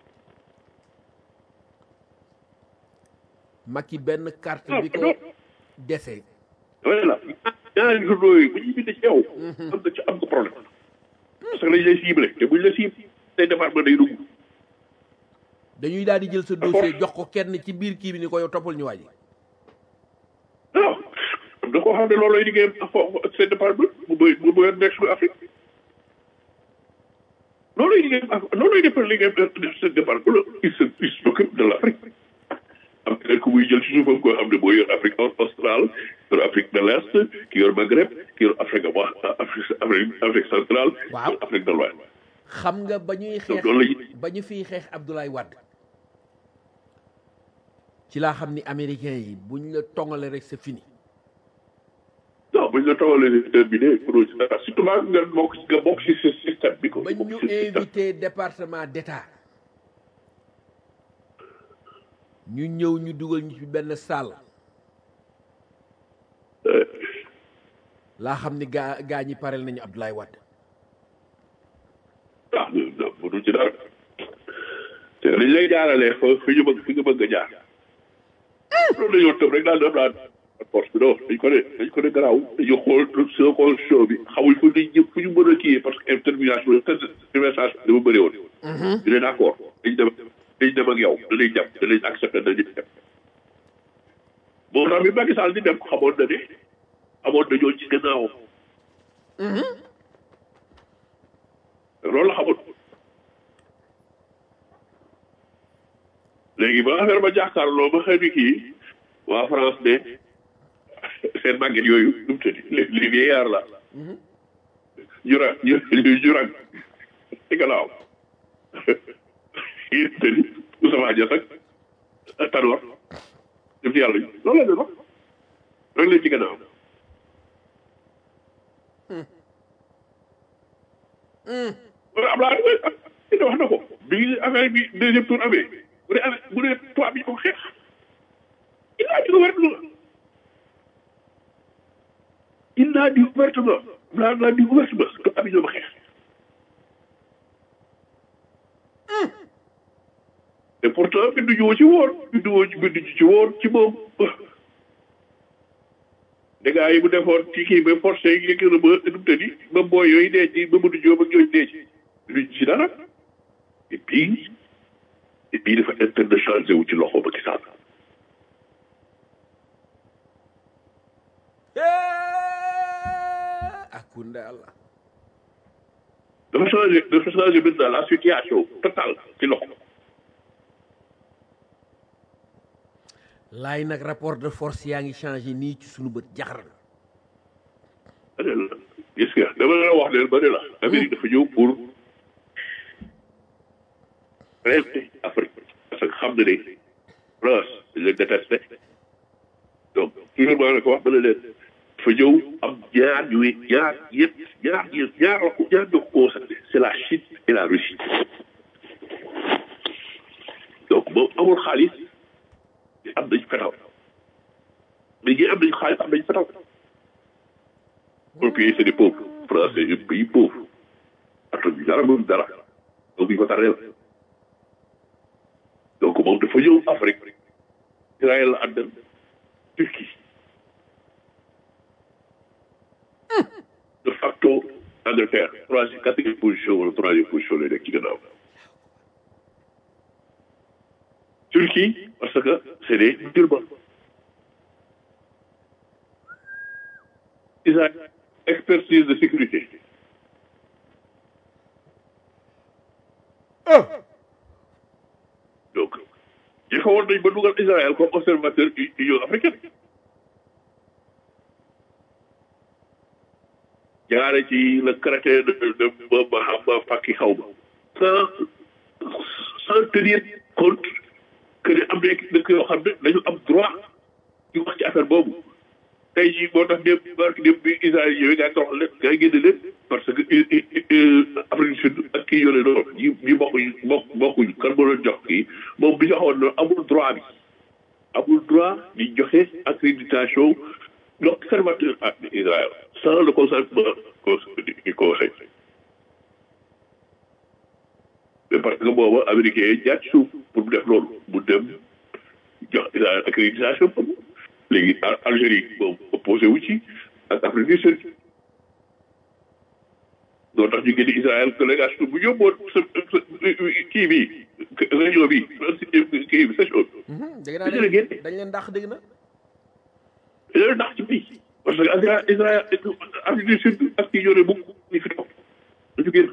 Macky benn carte bi ko dese voilà ñaari journaux yi bu ñuy bind ci yow am nga ci am nga problème parce que lañ lay ciblé te buñ la ciblé tey département day dugg dañuy daal di jël sa dossier jox ko kenn ci biir kii bi ni ko yow toppal ñu waaji non am na koo xam ne loolu lay liggéeyam ak foofu ak seen département mu bëy mu bëyoon nekk suñu Afrique loolu lay liggéeyam ak loolu lay defar liggéeyam seen département il se il s'occupe de l'Afrique am keneen ku muy jël ci suufam koo xam ne moo yor Afrique australe yor Afrique de l'Est ki yor Maghreb ki yor Afrique wa Afrique Afrique Afrique centrale Waaw. yor Afrique de l'Ouest xam nga ba ñuy xeex loolu la ba ñu fiy xeex Abdoulaye Wade ci laa xam ni américain yi buñ la tongale rek c'est fini non buñ la tawalee terminé pour ci dara surtout maa nga bokk ci nga bokk ci ce système bi ko ba ñu bokk ci système invité département d'état ñu ñëw ñu dugal ñu ci benn salle laa xam ni gaa gaa ñi parel nañu Abdoulaye Wade ah non mënu ci dara te dañ lay jaaralee fa fi ñu bëgg fi nga bëgg a jaar loolu dañoo tëb rek daal def daal force bi non dañ ko ne dañ ko ne garaaw dañu xool soo xool show bi xamuñ fu ñu jëm fu ñu mën a kii parce que intervention intervention dama bëri woon ñu ne d'accord dañ dem dañ dem ak yow danañ dem danañ accepté danañ dem moo tax bi Macky Sall di dem xamoon na ne amoon na ñoo ci gannaawam loolu la xamul léegi ba affaire ba jàkkaarloo ba xëy na kii waa France ne seen màgget yooyu nu mu tëddi les les vieillards là ñu ra ñu ñu rag ci gannaaw yéen tëddi Oussama Dias ak Tanor dem ci yàlla loolu la doon wax rek leen ci gannaaw wala am laa dina wax na ko bi affaire bi deuxième tour amee bu dee amee bu dee tubaab bi ñu ko xeex il a dit ouvertement il a dit ouvertement laa laa dit ouvertement tubaab bi ñoo ma xeex et pourtant bindu ñu ci woon bindu woo ci bindu ci woon ci moom dégâts yi mu defoon ci kii ba forcé yi gën a ba nu mu tëddi ba booy yooyu dee ci ba mu jóob ak ñooñu dee ci luñ ci dara et puis et puis dafa internationalisé wu ci loxo ba Sall akunda allah dafa changé dafa changé maintenant la situation totale ci loxo laay nag rapport de force yaa ngi changé nii ci sunu bët jaxar gis nga dama la wax leen ba ne la Amérique dafa ñëw pour rester Afrique parce que xam na ne France dañ leen détesté donc toujours maa ngi ko wax ba ne leen dafa ñëw am ñaar ñuy ñaar yëpp ñaar ñaar ñaar la ko ñaar ñoo ko concerné c'est la Chine et la Russie donc moom amul xaalis am nañ fetal mais ñi am nañ xaalis am nañ fetal un pays c'est des pauvres France c'est un pays pauvre ato bi dara moom dara donc ñu ko tareel donc moom dafa ñëw Afrique Israël la àndal Turquie de facto Angleterre troisième quatrième position wala troisième position lay nekk ci gannaaw Turquie parce que c'est des musulmans Israël expertise de sécurité donc jëfewoon nañ ba dugal Israël comme observateur Union africaine jaare ci le crétin de de Mahama Fakki xaw ma sans sans tenir compte que ne am na dëkk yoo xam ne dañu am droit di wax ci affaire boobu tey jii moo tax démb barki démb bi Israël yooyu ngaa toroxal leen ngaa génne leen parce que Afrique du Sud ak kii yore noonu ñi ñi bokkuñu bokk bokkuñu kan moo leen jox kii moom bi joxoon noonu amul droit bi amul droit di joxe accréditation l'observateur à Israël sans le consentement du conseil mais parce que booba américain yi jaar ci suuf pour mu def loolu mu dem jox Israël accréditation léegi Algérie moom opposé wu ci ak Afrique du Sud doo tax ñu génne Israël délégation bu yóbboon sa kii bi réunion bi kii bi session dégg naa dañ dañ leen dàq dégg na dañ leen dàq ci bii parce que Israël Israël Afrique du Sud ak kii yore bukk ñu fi toog dañu génn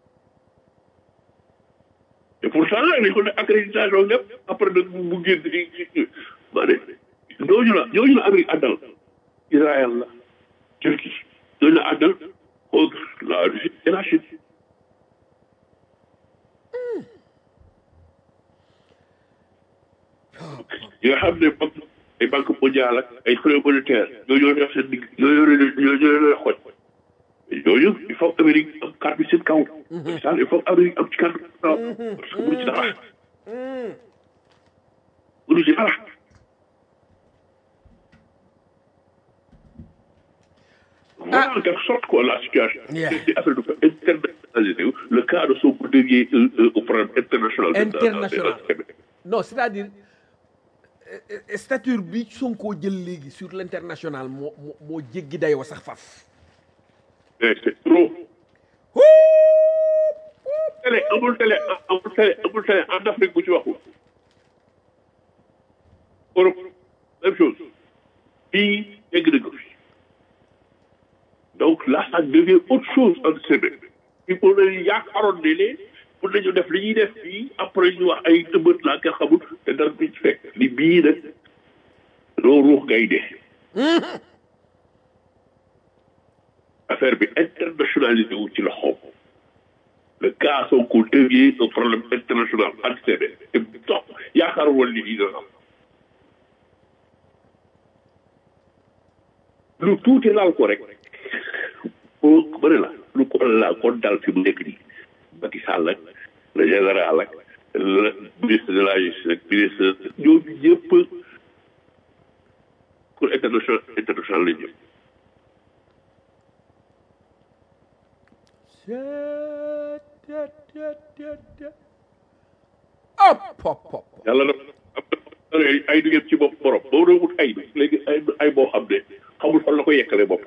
et pourtant dañ ko ne accréditation lépp après nag mu génn di maa ne ñooñu la ñooñu la Amérique àndal Israël la Turquie ñooñu la àndal contre la Russie et la Chine yi nga xam ne banque ay banque mondiale ak ay fonds monétaire ñooñu ñoo yor seen digg ñooñu ñoo ñoo xoj yooyu il faut Amérique am carte bi seen kaw ça il faut Amérique am ci carte bi kaw parce que mënu ci dara mënu ci dara Voilà en quelque sorte quoi la situation. Yeah. C'est affaire de internationalisé. Le cas de Sonko devient euh, euh, au problème international. International. non c'est-à-dire euh, euh, stature bi Sonko jël léegi sur l'international moo moo moo jéggi dayoo sax faf Mais c'est trop. télé amul télé amul télé amul télé en Afrique bu ci waxul. Europe même chose. fii yegg na ko fi. donc là ça devient autre chose en semaine. il faut que yaakaaroon ne ne pour nañu def li ñuy def fii après ñu wax ay ëmbët laa kenn xamul te dara du ci fekk li bii nag loo ruux ngay dee. affaire bi internationalisé wu ci loxoom. le cas Sonko devient un problème international en semaine. te toog yaakaaroon woon li lii dana am. lu tuuti laal ko rek. boo bëri la lu ko la kon dal fi mu nekk nii Macky Sall ak le général ak le ministre de la justice ak ministre ñooñu ñëpp pour international international la jëm hop hop hop yàlla na am na ay du yem ci bopp borom boo doon wut ay léegi ay ay boo xam ne xamul fan la ko yekkale bopp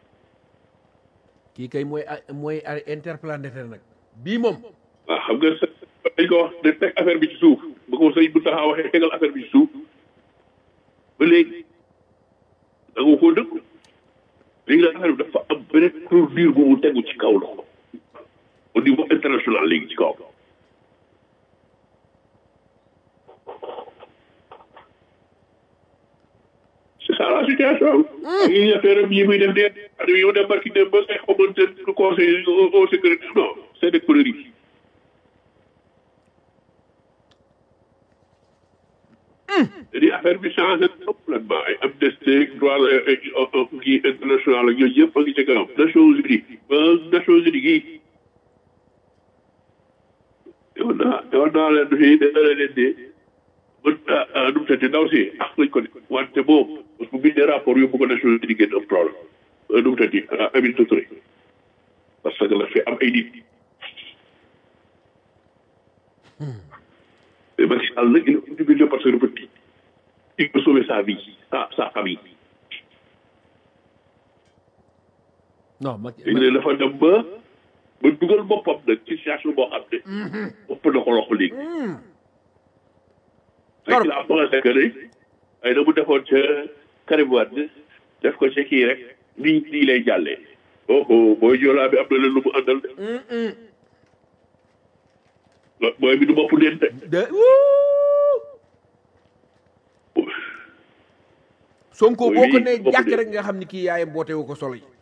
kii kay mooy mooy interplanétaire nag bii moom waaw xam nga sa dañ ko wax de teg affaire bi ci suuf ba ko sëñ bu taxaa waxee tegal affaire bi ci suuf ba léegi da nga koo dëkk léegi nag affaire bi dafa am beneen produire bu mu tegu ci kaw loxo au niveau international léegi ci kaw c'est ça la situation yi affaire yi muy def dee ak yi mu dem barki dem ba ngay xamante ne conseil au sécurité non c'est des conneries di affaire bi changé complètement ay amnistie droit kii international ak yooyu yëpp a ngi ci kanam Nations Unies ba Nations Unies gii yow naa yow naa leen fii dana leen de mën nu mu tëddee ndaw si ak lañ ko de wante boobu parce que bu bindee rapport yóbbu ko Nations Unies génn am problème nu mu tëddee Aminata Touré parce que la fi am ay nit mais Macky Sall nag il est utilisé parce que dafa tiit il faut sauver sa vie sa sa famille. non Macky léegi nag dafa dem ba ba dugal boppam nag ci situation boo xam ne. bopp na ko loxo léegi. Torop fekk la pensé que ne ay na mu defoon ca Karim Wade def ko ca kii rek nii nii lay jàllee. oh oh booy joolaa bi am na leen lu mu àndal de. booy bi du bopp neen de. de wuu Sonko boo ko nee bopp jàkk de. rek nga xam ni kii yaayam boote wu ko solo yi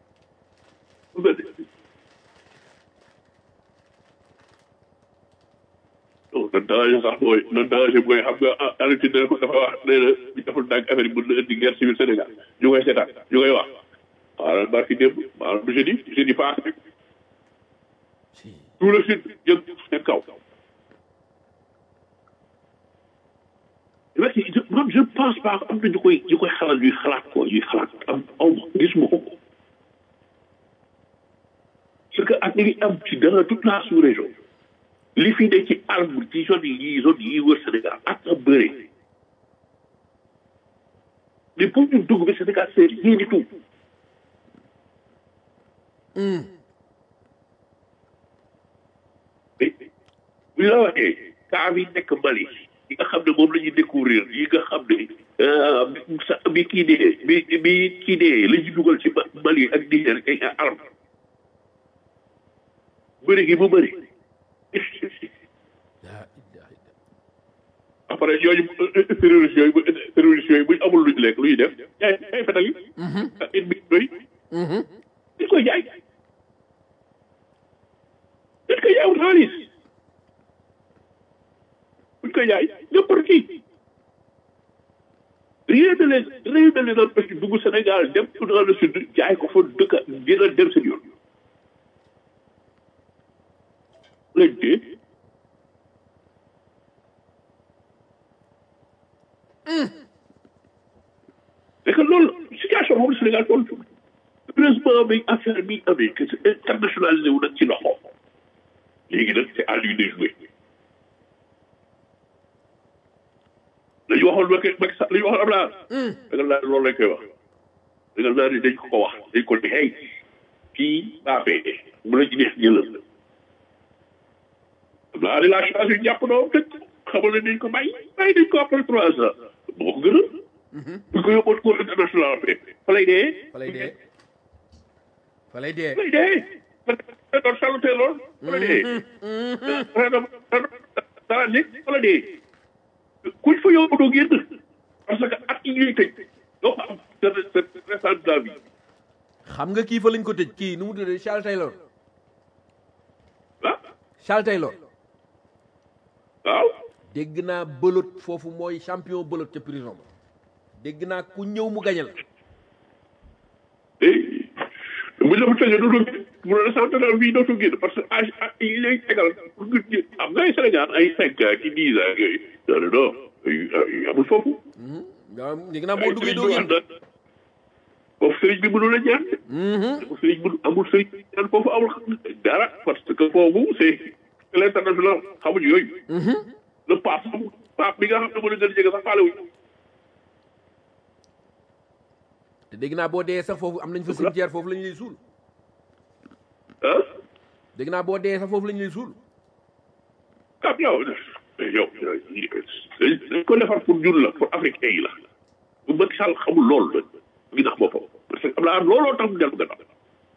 non nan danger sax mooy nan danger mooy xam nga Argentine dafa dafa wax nee na bi deful ndànk affaire yi mën na indi guerre civile Sénégal ñu koy seetaan ñu koy wax xaaral barki démb maanaam jeudi jeudi passé tout le sud jëm seen kaw mais je man je pense pas am na ñu koy ñu koy xalaat ñuy xalaat ko ñuy xalaat am aw ma gis ma ko parce que ak li ngi am ci dans toute la sous-région li fi ne ci arbre ci zone yi zone yi wër Sénégal ak a bëre mais pour ñu dugg bi Sénégal c'est rien du tout mais bu ñu la waxee cas bi nekk Mali yi nga xam ne moom la ñuy découvrir yi nga xam ne ah, bi sa bi kii dee bi bi kii dee la ñu dugal ci Ma- Mali ak Niger ay arme bëri gi mu bëri après yooyu terroriste yooyu bu terroriste yooyu buñ amul luñ lekk lu ñuy def jaay ay fetal yi ak it bi doy dañ koy jaay dañ koy jaay wut xaalis buñ koy jaay n'importe qui rien ne les rien ne les empêche dugg Sénégal dem dans le sud jaay ko fa dëkk dina dem seen yoon lañ tee c'est que loolu situation moom la Sénégal toll fi heureusement bi affaire bi amee que c'est internationalisé wu nag ci loxo léegi nag c'est à lui de jouer la ñu waxoon Macky Macky Sall la ñu waxoon Abdoulaye da nga naan loolu lañ koy wax da nga naan dañ ko ko wax dañ ko ne hey kii baa fee bu la ci neex jëlal Abdoulaye la chance yu jàpp noonu dëkk xamal ne dañ ko bàyyi bàyyi dañ ko après trois ans moo ko gënal bu ko yóbboon cour international fe fa lay dee fa lay dee fa lay dee fa lay dee fa doon salute lool fa lay dee dara nekk fa la dee kuñ fa yóbbu doo génn parce que at yi ñuy tëj doo fa am cette restant de la vie xam nga kii fa lañ ko tëj kii nu mu tuddee Charles Taylor ah Charles Taylor waaw dégg naa bëlot foofu mooy champion bëlot ca prison ba dégg naa ku ñëw mu gañal eh bu ñu la fa tëjee dootoo génn bu la sant daal fii dootoo génn parce que âge yi lay tegal pour nga génn am na ay Sénégal ay cinq ans ki dix ans yooyu non non non ay amul foofu. waaw léegi nag boo duggee doo génn foofu sëriñ bi mënul a ñaan. foofu sëriñ mënu amul sëriñ bi ñaan foofu amul dara parce que foofu c'est l'international xamuñu yooyu. le pape amul pape bi nga xam ne mën na gën a jege sax faale wuñu. te dégg naa boo dee sax foofu am nañ fa cimetière foofu la ñu lay suul ah. dégg naa boo dee sax foofu la ñu lay suul ah yow yow dañ ko defar pour ñun la pour africain yi la bu Macky Sall xamul loolu la ngi nax boppam parce que am naa looloo tax mu dellu gannaaw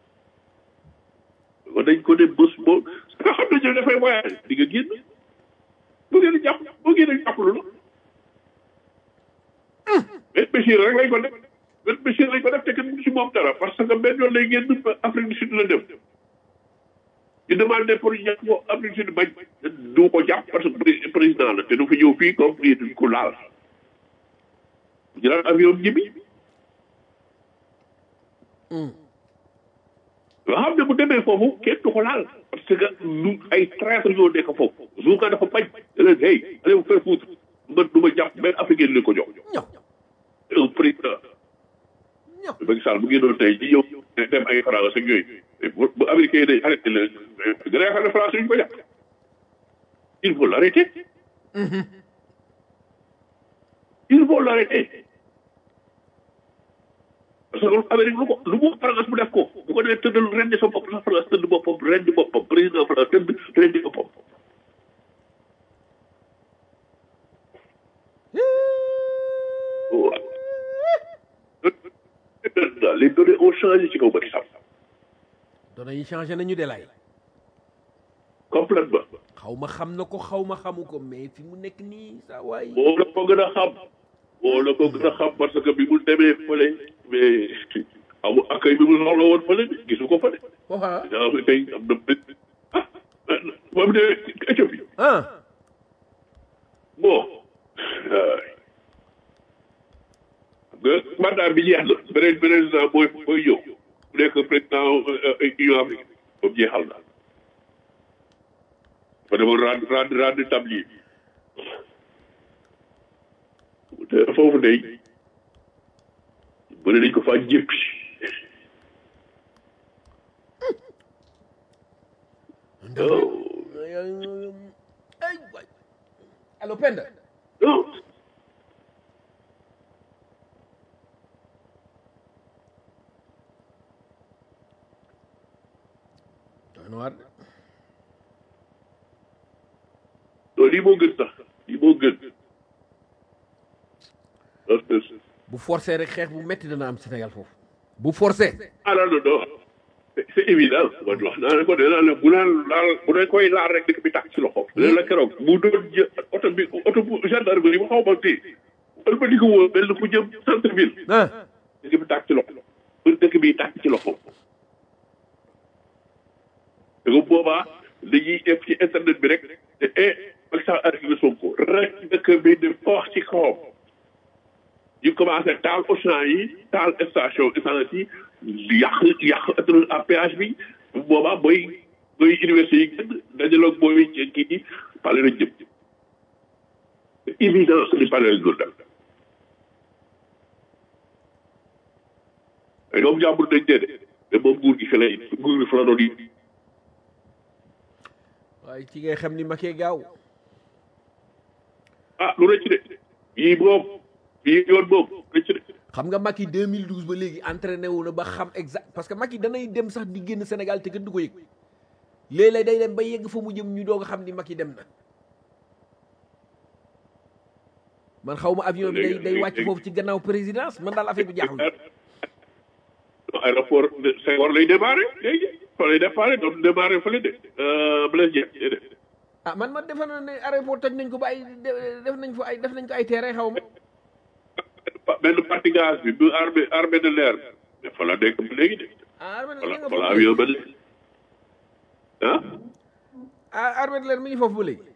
kon dañ ko ne bés boo nga xam ne ñu dafay voyage di nga génn bu ngeen di jàpp bu ngeen di jàpp lu la mais Bachir rek lañ ko def benn Bachir lañ ko def te kenn mënu si moom dara parce que benn yoon lay génn Afrique du Sud la dem ñu demandé pour jàpp ko Afrique du Sud bañ du ko jàpp parce que président la te du fi ñëw fii comme lii duñ ko laal ñu daan avion ñibbi nga xam ne bu demee foofu kenn du ko laal parce que lu ay traître ñoo nekk foofu jour ka dafa bañ da leen hey allez vous faire foutre man du ma jàpp benn africain li ko jox ñëw un président ñëw Macky Sall bu génnoon tey ji ñëw dem ay France ak yooyu bu bu américain yi day arrêté leen gën a yaakaar ne France ñu ko jàpp il faut l'arrêter il faut l'arrêter parce que loolu Amérique lu ko lu mu France mu def ko bu ko nee tëddal rendi sa bopp la France tëdd boppam rendi boppam président France tëdd rendi boppam waaw les données ont changé ci kaw Macky Sall doona yi changé nañu de lay complètement xaw ma xam na ko xaw ma xamu ko mais fi mu nekk nii saa waay moo la ko gën a xam moo la ko gën a xam parce que bi mu demee fële mais amu accueil bi mu soxla woon fële de gisu ko fa de waxa yaa ngi tey am na bés ah moom de Éthiopie ah bon nga mandat bi jeex na beneen président mooy mooy ñëw bu nekk président Union africaine boobu jeexal na fa demoon rendre rendre rendre tablier te foofu day bëri nañ ko faa jéppi ay waay allo Penda non doy na waar de non lii moo gën sax lii moo gën parce que bu forcé rek xeex bu metti dana am Sénégal foofu bu forcé ah non non non c'est c'est évident man wax naa ne ko nee naa ne bu naan laal bu ne koy laal rek dëkk bi tàkk ci loxo. léegi la keroog bu doon jë oto bi oto bu gendarmerie bu xaw ma tee wala ba di ko woo mel ni ku jëm centre ville ah dëkk bi tàkk ci loxo pour dëkk bi tàkk ci loxo. te bu boobaa dañuy def ci internet bi rek te eh Macky Sall arrêté na Sonko rek dëkk bi di foox ci kawam. ñu commencé taal Auchan yi taal station essence yi yàq yàq autoroute à péage bi bu boobaa booy booy université yi gën dajaloog booy kii yi pale nañ jëm c'est évident que ni pale lañ doon def ay doom jàmbur dañ dee de mais moom nguur gi fi lay nguur gi fa la doon yi waaye ci ngay xam ni makee gaaw ah lu rëcc de yii boobu yii yoon boobu rëcc de xam nga Macky 2012 ba léegi entraîné wu na ba xam exact parce que Macky danay dem sax di génn Sénégal te kenn du ko yëg léeg-léeg day dem ba yegg fa mu jëm ñu doog a xam ni Macky dem na man xaw ma avion bi day day wàcc foofu ci gannaaw présidence man daal affaire bi jaaxul aéroport Senghor lay démarré léegi fa lay démarré doon démarré fële de Blaise Diagne déedéet ah man man defe naa ne aéroport toj nañ ko ba ay def nañ fa ay def nañ ko ay terrain xaw ma benn partie gaz bi bu armée armée de l'air bi fa la nekk ba léegi de ah armée de voilà l'air nga voilà foofu avion ba léegi ah ah armée de l'air mi ngi foofu ba léegi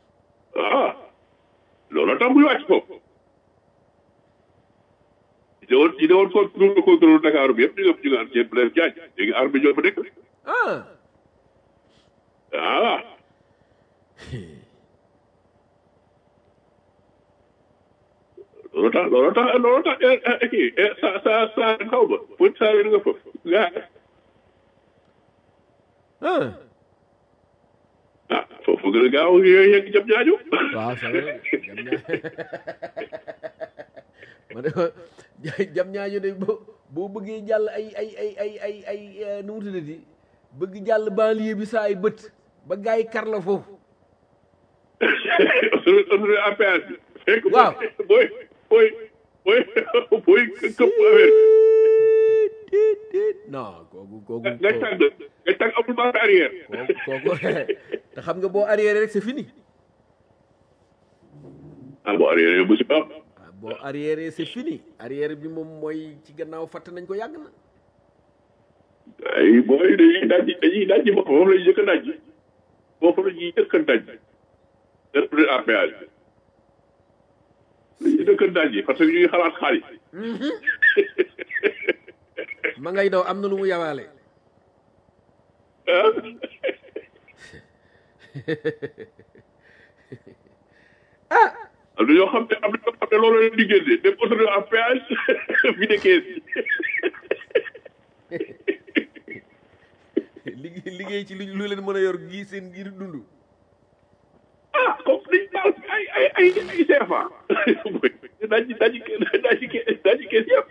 ah loolu tax muy wàcc foofu ñi woon ñi ne woon contrôle contrôle Dakar bi yëpp ñu ngi ñu ngi am seen Blaise Diagne léegi armée ñoo fa nekk ah ah loolu tax loolu tax loolu tax kii sa sa sa xaw ma pour saa yu nga foofu gaa ah ah foofu gën a gaaw yooyu yegg jëm ñaaju waaw ça va jam ñaa ma ne ko jam ñaajo de boo boo bëggee jàll ay ay ay ay ay ay eh, nu mu tuddati bëgg jàll banlieue bi saa ay bët ba gars yi kar la foofu autoroute à péage bi fekk Waaw. booy booy booy booy këpp affaire non kooku kooku nga tàgg nga tàgg amul marche arrière kooku te xam nga boo arrière rek c'est fini ah bon arrière yow musiba am ah boo arrière c'est fini arrière bi moom mooy ci gannaaw fàtte nañ ko yàgg na ay booy dañuy daj dañuy daj bopp moom la ñuy jëkk a daj foofu la ñuy jëkk a daj autoroute à péage bi la ñuy jëkk a daj parce que ñu ngi xalaat xaalis ma ngay daw am na lu mu yawaale ah am na ñoo xam ne am na ñoo xam ne loolu leen di génne dem autoroute à péage fi de kees liggéey liggéey ci lu lu leen mën a yor gi seen ngir dund ah comme liñ taal ay ay ay ay CFA daji daji daji daji kees yëpp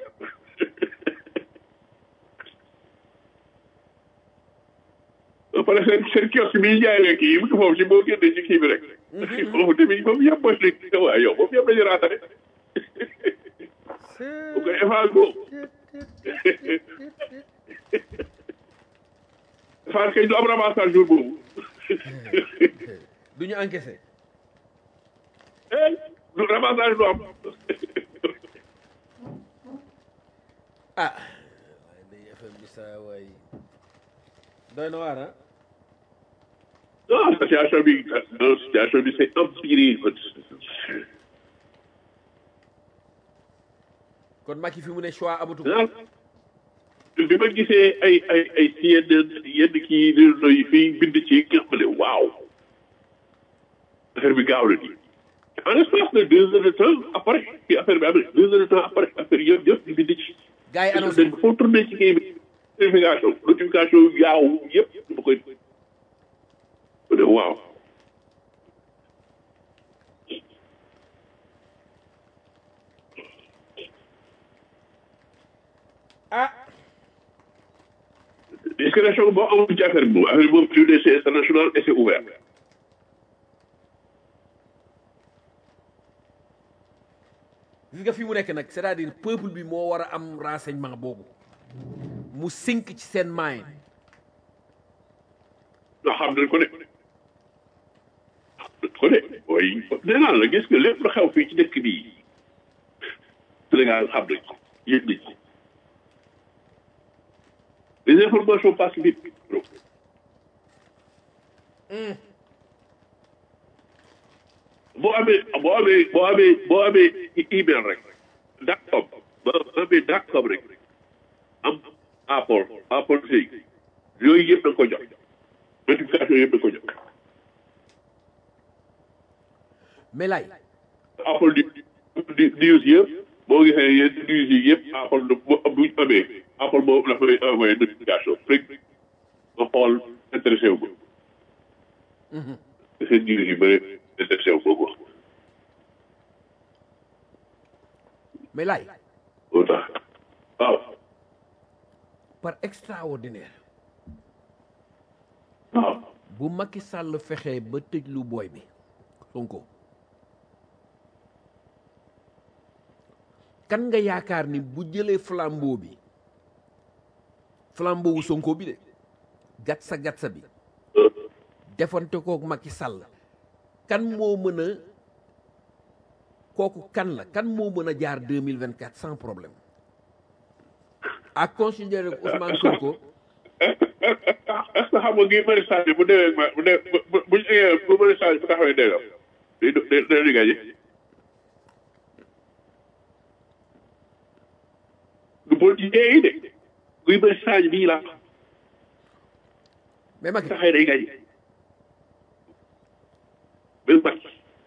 ba pare seen seen kiosque bi ñu jaay lekk yi mu ngi foofu ci boo génnee ci kii bi rek foofu tamit foofu yëpp mooy lekk waaw yow foofu yëpp dañu raatale bu koy effage boobu effage kay du am ramassage jour boobu du ñu encaissé eh du ramassage du am ah waaye day FM bi saa waay doy na waar ah non situation bi non situation bi c'est empiré kon Macky fi mu ne choix amatu ko daal bi ma gisee ay ay ay si yenn yenn kii réseau yi fii bind ci nga xam ne waaw affaire bi gaaw na nii en espace de deux heures de temps après fi affaire bi amee deux heures de temps après affaire yëpp yëpp di bind ci. gars yi annoncé dañ foo tourné ci kii bi notification notification yu gaaw yëpp dama koy ma ne waaw ah discrétion boo amul ci affaire bi moom affaire bi moom plus c'est international et c'est ouvert gis nga fi mu nekk nag c'est-à-dire peuple bi moo war a am renseignement boobu mu sink ci seen mind ndax xam nañ ko de xam nañ ko de mooy nee naa la gis nga lépp lu xew fii ci dëkk bii Sénégal xam nañ ko yëg nañ ko les informations passent vite boo amee boo amee boo amee boo amee email rek dacom boo amee dacom rek am apport apport si yooyu yëpp da nga ko jox notification yëpp da nga ko jox mais lay Apple di di news yëpp boo gisee yenn news yi yëpp Apple du bu bu ñu amee Apple boobu dafa lay envoyé notification rek nga xool intéressé wu ko. seen news yu bëri intéressé wu ko quoi. mais lay moo tax waaw par extraordinaire waaw bu Macky Sall fexee ba tëj lu booy bi Sonko kan nga yaakaar ni bu jëlee flambeau bi flambeau wu Sonko bi de gatsa gatsa bi defante kook Macky Sall kan moo mën a kooku kan la kan moo mën a jaar 2024 sans problème à considérer que Ousmane Sonko est ce que xam nga Guy Marius Sagna bu demee ma bu dee bu bu bu ñu eggee bu Marius Sagna bu taxawee déggam day day day di gagné politicien yi de Guy Marius Sagna bii laa mais Macky taxee day gañ même Macky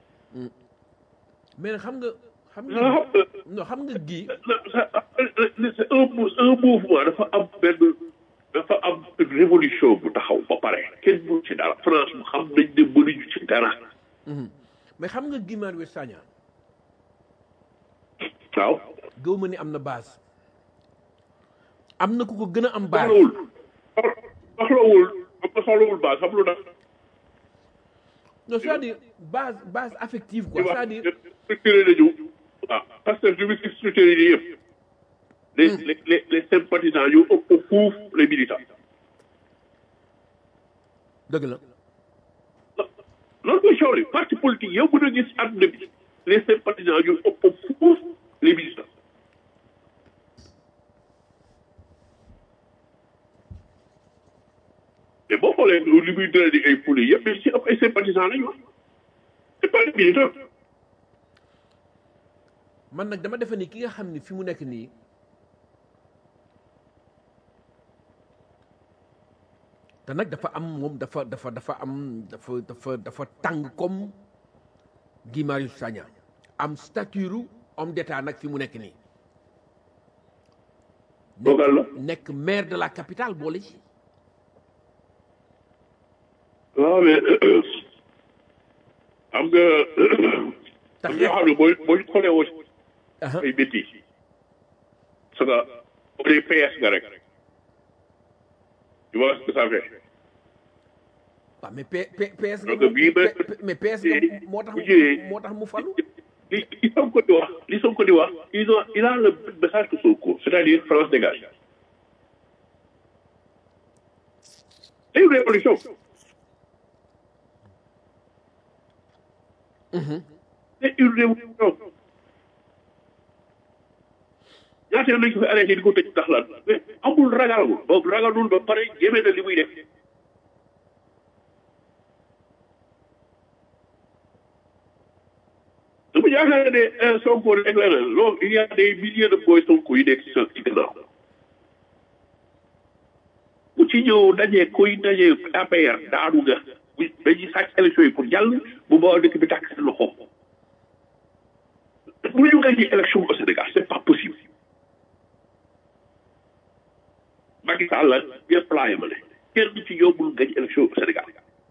mais xam nga xam nga non non xam nga gi c'est un un mouvement dafa am benn dafa am révolution bu taxaw ba pare kenn mënu ci dara France mu xam nañ ne mënuñu ci dara mais xam nga Guy Marius Sagna waaw gëw ma ni am na base am na ku ko gën a am base soxlawul soxlawul am na soxlawul base xam lu tax non c'est-à-dire base base affective quoi di wax c'est-à-dire structuré nañu waaw parce que je me suis structuré yi yëpp les les les les sympathisants yu ëpp fuuf les militants dëgg la loolu mooy coow li parti politique yow mën a gis àdduna bi les sympathisants yu ëpp fuuf les militants mais boo xoolee li muy dëra di ay foule yëpp mais si ëpp ay sympathisants lañu wax c'est pas des militants man nag dama defe ni ki nga xam ni fi mu nekk nii te nag dafa am moom dafa dafa dafa am dafa dafa dafa tàng comme Guy Marius Sagna am stature homme d'état nag fi mu nekk nii Dogal la. nekk maire de la capitale boole ci waaw mais xam nga te am yoo xam ne booy booy xoolee woo Aha. ay métti parce que boo dee PS nga rek tu vois ce que ça fait waaw mais P P PS nga Donc, bii ba- P- P- mais PS nga moo tax bu ñëwee- moo tax mu falu li li Sonko di wax li Sonko di wax ils ont il a le message que Sonko c'est-à-dire France dégage c'est une révolution c'est une révolution ñaata yoon lañ ko fi arrêté di ko tëj ndax lan mais amul ragalul boobu ragalul ba pare yéeme na li muy def dama yaakaar ne eh, Sonko rek la loolu il y a des milliers de boy Sonko yi nekk ci sa ci gannaaw ku ci ñëw daje kuy daje APR daanu nga bu dañuy sàcc élection yi pour jàll bu boobaa dëkk bi tàkk seen loxo bu ñu gagné élection au Sénégal c'est pas possible Macky Sall la yëpp laa yemale kenn ci ñoom mënul gagné élection au Sénégal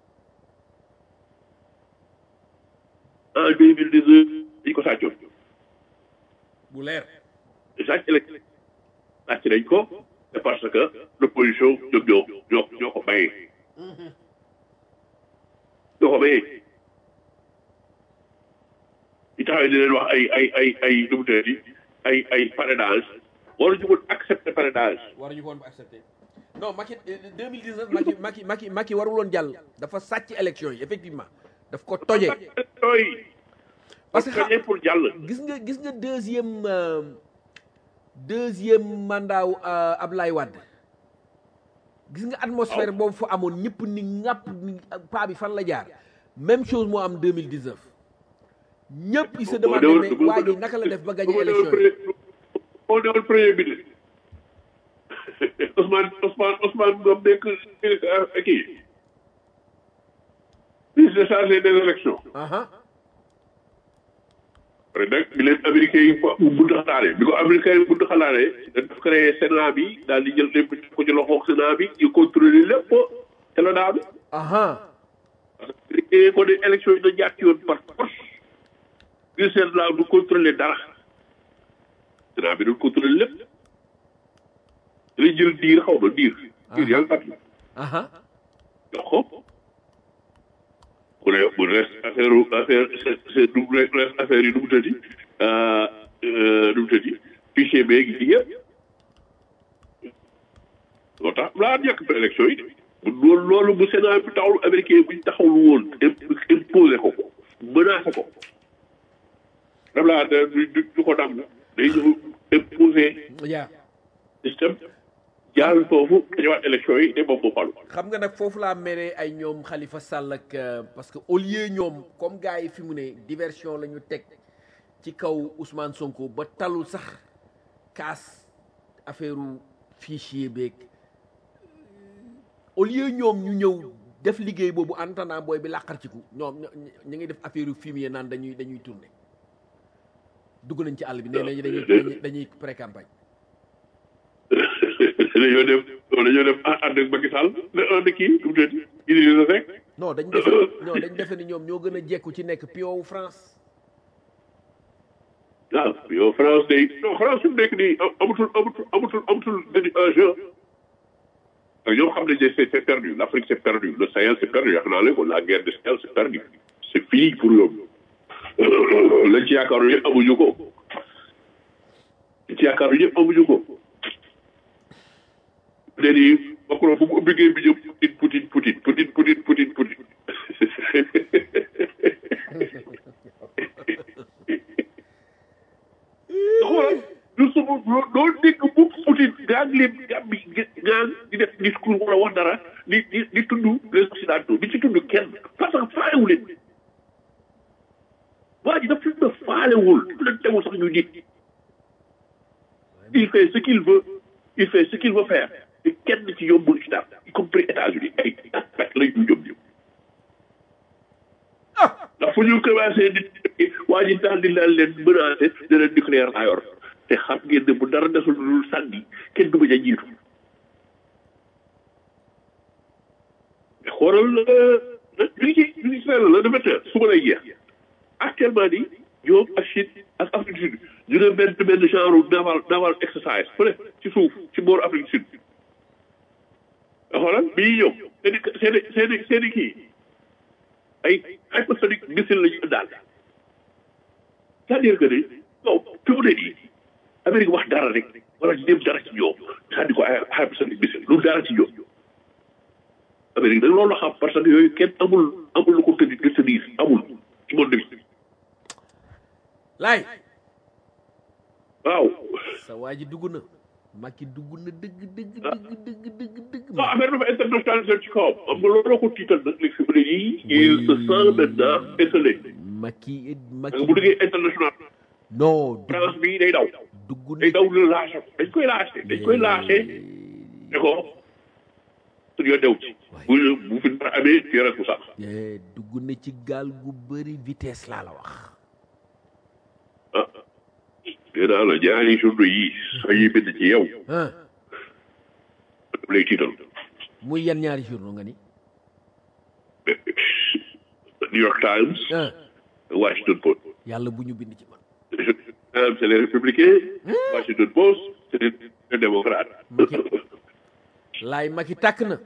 en deux mille dix neuf dañu ko sàccoon bu leer sàcc élection sàcc nañ ko c'est parce que l'opposition ñoom ñoo ñoo ñoo ko mayee ñoo ko mayee di taxawee di leen wax ay ay ay ay nu mu tëddee ay ay parrainage waruñu woon accepter parrainage waruñu ko woon ba accepté non Macky 2019 Macky Macky Macky Macky warul woon jàll dafa sàcc élection yi effectivement daf ko toje yooyu Parce que parce que pour jàll gis nga gis nga deuxième euh, deuxième mandat wu euh, Ablaye Wade gis nga atmosphère boobu fa amoon ñëpp ni ŋàpp ni paa bi fan la jaar même chose moo am 2019 ñëpp il se demandé mais waa ji naka la def ba gagné élection yi moo newoon premier ministre Ousmane Ousmane Ousmane doom nekk ministre kii ministre chargé des élections aha après nag bi leen américain yi ko bunt xalaale bi ko américain yi bunt xalaale daf créé sénat bi daal di jël lépp ko ci loxo sénat bi ñu contrôler lépp te la daanu aha parce que américain ko ne élection yi na jaar ci yoon par force ngir seen laa du contrôler dara sénat bi doon contrôler lépp dañuy jël diir xaw ma diir diir yaa ngi fàttali aha jox ko mu ne mu reste affaire affaire c'est c'est du reste affaire yi nu mu tëddi nu mu tëddi fichier beeg yi yëpp loo tax laa ñàkk ba élection yi bu loolu loolu bu Sénat bi taxawul américain bu ñu taxawul woon imposé ko ko menacé ko daf laa du du du ko nangu day ñëw imposé yaa système jaar foofu dañëwaat élection yi ne moom moo falu xam nga nag foofu laa meree ay ñoom Khalifa Sall ak euh, parce que au lieu ñoom comme gars yi fi mu ne diversion la ñu teg ci kaw Ousmane Sonko ba talul sax kaas affaire fichier beeg au lieu ñoom ñu ñëw def liggéey boobu en attendant booy bi làqar ci ku ñoom ñu ngi def affaire fumier naan dañuy dañuy tourner dugg nañ ci àll bi nee nañ dañuy dañuy pré campagne dañoo def dañoo def ànd ak Macky Sall ànd kii du mu tëdd Idrissa Seck non dañ defe non dañ defe ni ñoom ñoo gën a jekku ci nekk pion wu France ah yow France day non France fi mu nekk nii amatul amatul amatul amatul enjeu ak ñoom xam nañ ne c'est c'est perdu l'Afrique c'est perdu le Sahel c'est perdu yaakaar naa leen ko la guerre du Sahel c'est perdu c'est fini pour ñoom lañ ci yaakaaru yëpp amuñu ko lañ ci yaakaaru yëpp amuñu ko léegi Macron fu mu ubbi géej bi jëm Poutine Poutine Poutine Poutine Poutine Poutine xoolal du sumu doo dégg bu Poutine gaa ngi leen gaa bi gaa di def discours wala wax dara di di di tudd les occidentaux di ci tudd kenn parce que faalewu leen waa ji daf leen faalewul daf leen tegul sax ñu nit il fait ce qu'il veut il fait ce qu'il veut faire te kenn ci ñoom mënu ci dara y compris États-Unis ay aspect la ñu ñoom ñëw ndax fu ñu commencé di waa ji daal di daal leen menacé de leen nucléaire laa yor te xam ngeen ne bu dara desul lu sànni kenn du ma ja jiitu mais xoolal ñu ngi ci ñu ngi ci la le vingt su ma lay jeex actuellement nii ñoom ak Chine ak Afrique du Sud ñu ne benn benn genre naval naval exercice fële ci suuf ci booru Afrique du Sud xoolal bii ñëw seen i seen i seen i seen i kii ay hypersonic missile la ñu daal c'est-à-dire que ni non fi mu ne nii Amérique wax dara rek wala dem dara ci ñoom c'est-à-dire ko ay hypersonic missile lu dara ci ñoom Amérique nag loolu la xam parce que yooyu kenn amul amul lu ko tëddi de tenir amul ci monde bi laay waaw sa waa ji dugg na Macky dugg na dëgg dëgg dëgg dëgg dëgg dëgg non affaire dafa internationalisé ci kawam xam nga loolu ko tiital nag léegi fi mu ne nii il se sent maintenant esselé Macky parce que Macky bu duggee international non France bi day daw dugg na day daw la lâché dañ koy lâché dañ koy lâché ne ko suñu yoon dew ci bu bu fi dara amee tu es responsable Eh, dugg na ci gaal gu bëri vitesse laa la wax ah nee naa la ñaari journaux yi soo yi bind ci yow ah daf lay tiital muy yan ñaari journaux nga ni New York Times ah Washington Post yàlla bu ñu bind ci man Times c'est les républicains Washington Post c'est les démocrates Macky laay Macky tàkk na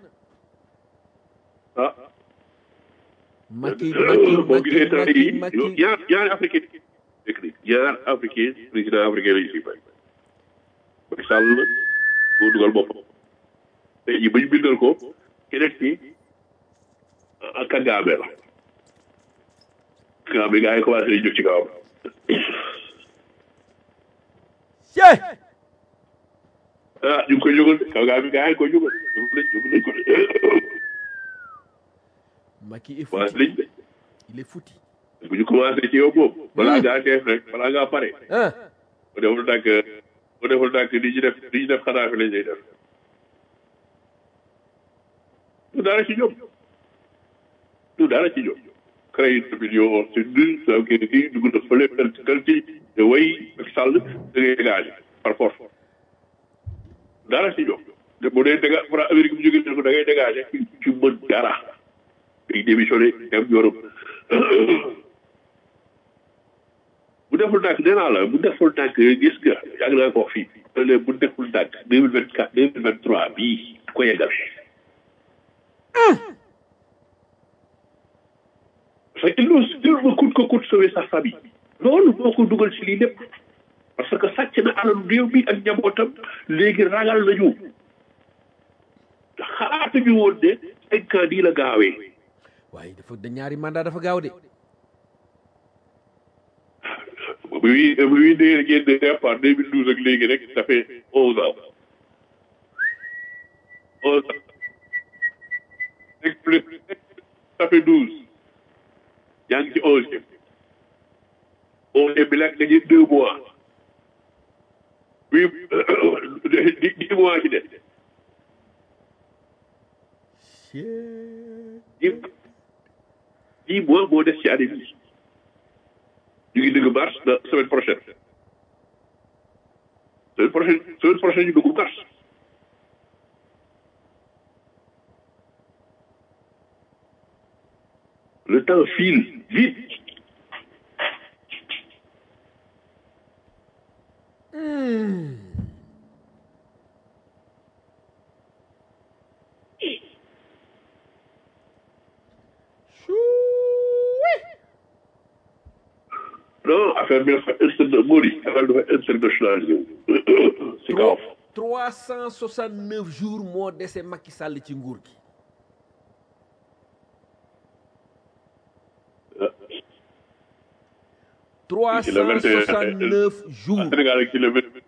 ah Macky Macky boo gisee tey Macky jii Macky ñaar ñaari africain dëkk ni ñaar africain président africain lañu fi bay Macky Sall moo dugal boppam tey jii ba ñu bindal ko keneen ki ah Kagame la Kagame gars yi commencé nañu jóg ci kawam Cey ah ñu ngi koy jógal de Kagame gars yi koy jógal jóg nañ jóg nañ ko de Macky est commencé foutu nañ de il est foutu bu ñu commencé ci yow boobu balaa ngaa def rek balaa ngaa pare ah bu deful ndànk bu deful ndànk li ñu def li ñu def xanaa fi lañ lay def du dara ci ñoom du dara ci ñoom créé une rébellion c'est nul ça veut dire kii dugg na fële kal kal ci te way ak sàll da ngay dégagé par force dara ci ñoom te bu dee déga fra Amérique bu jógee ko da ngay dégagé ci ci mën dara day démissionné dem Europe bu deful ndànk nee naa la bu deful ndànk gis nga yàgg naa ko wax fii léegi bu deful ndànk deux mille vingt quatre deux mille vingt trois bii du ko yeggal parce que il nous il nous coûte que coûte sauver sa famille loolu moo ko dugal ci lii lépp parce que sàcc na alal réew mi ak njabootam léegi ragal nañu xalaatuñu woon ne cinq ans nii la gaawee waaye dafa da ñaari mandat dafa gaaw de bi muy bi muy dee génn départ deux mille douze ak léegi rek ça fait onze ans onze ans rek plus ça fait douze yaa ngi ci onzième onzième bi nag dañuy deux mois oui di di mois ci des dix dix mois moo des ci année bi ñu ngi dëgg mars la semaine prochaine semaine prochaine semaine prochaine ñu dugg mars le temps file vite non affaire bi dafa interna Mori affaire bi dafa internationalisé si kaw trois cent soixante neuf jours moo dese Macky Sall ci nguur gi trois ci le cent 21 soixante neuf jours Sénégal ak ci le vingt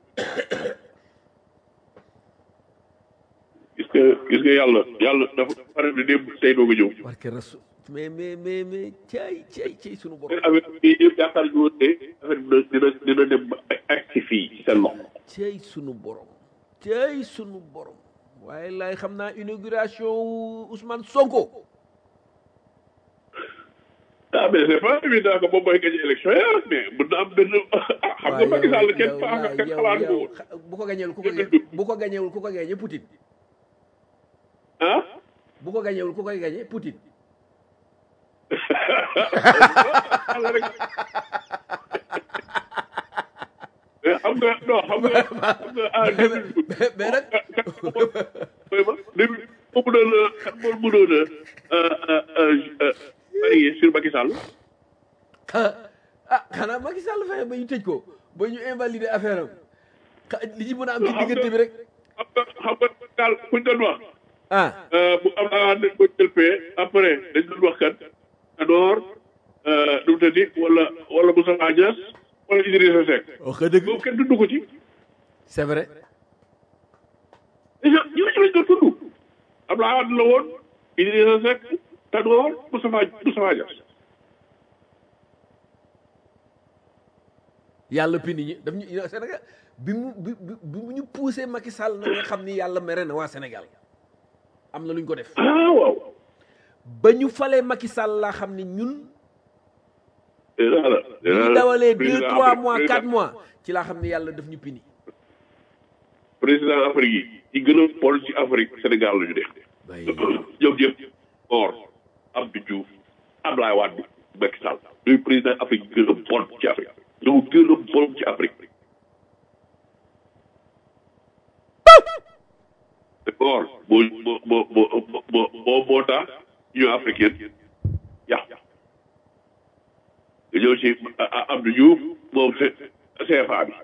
gis nga gis nga yàlla yàlla dafa pare di démb tey doog a ñëw parce que rasu mais mais mais mais cay cay cay sunu borom affaire bi yëpp yaakaar ñu woon ne affaire bi dina dina dem ba ak ci fii ci seen loxo cey sunu borom cey sunu borom waaye lay xam naa inauguration wu Ousmane Sonko ah mais c'est pas évident que moom mooy gagné élection yi ah mais mën na am benn xam nga Macky Sall kenn faa nga kenn xalaat ko woon bu ko gañewul ku ko gañe bu ko gañewul ku ko gañe Poutine ah bu ko gañewul ku koy gañe Poutine Yàlla rek mais xam nga non xam nga xam nga ah début mais mais nag mooy ma début moo mënoon a kan moo mënoon a parier sur Macky Sall ah xanaa Macky Sall fexe ba ñu tëj ko ba ñu invalider affaire am xa- li ci mën a am ci diggante bi rek xam nga xam nga daal kuñ doon wax ah bu am naa dañ ko jël fee après dañ doon wax kat Tanor nu mu tëddi wala wala Moustapha Niass wala Idrissa Seck wax nga dëgg boobu kenn dundu ko ci c'est vrai déjà ñu ci lañ doon tudd Abdoulaye Wade la woon Idrissa Seck Tanor Moustapha Moustapha Niass yàlla pini ñi daf ñu Sénégal bi mu bi bi bi mu ñu poussé Macky Sall na nga xam ni yàlla mere na waa Sénégal am na lu ñu ko def ah waaw ba ñu falee Macky Sall laa xam ni ñun dinaa la bi ñu dawalee deux trois mois quatre mois ci laa xam ni yàlla daf ñu pini président Afrique yi ci gën a bon ci Afrique Sénégal la ñu def bay ñoom ñëpp or Abdou Diouf Abdoulaye Wade Macky Sall ñooy président Afrique yi gën a bon ci Afrique ñoo gën a bon ci Afrique or boo boo boo boo boo boo moo tax Union africaine yàq nga ñëw ci Abdou Diouf moom CFA bi nga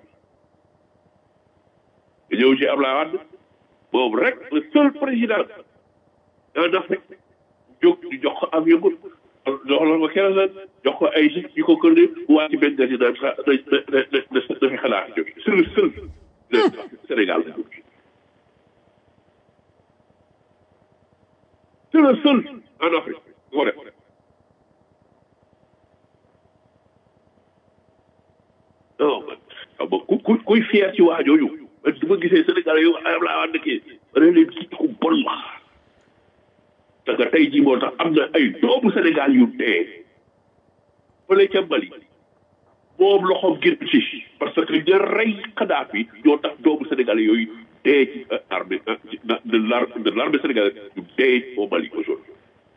ñëw ci Abdoulaye Wade moom rek le seul président en Afrique jóg ñu jox ko avion ko jox la ko kerosène jox ko ay gis yu ko kër ne waa ci benn gasi naan sa da da da da fi xanaa jóge c'est le seul Sénégal la jóge c'est le seul en Afrique moo def non man xam nga ku ku kuy fier ci waa jooju man du ma gisee Sénégal yow ayam laa wax dëkkee ma ne leen kii ku bon la te nga tey jii moo tax am na ay doomu Sénégal yu dee fële ca Mali moom loxoom génn ci parce que ña rey Kadhafi ñoo tax doomu Sénégal yooyu dee ci armée de l'ar de l'armée sénégalaise yu dee au Mali aujourd'hui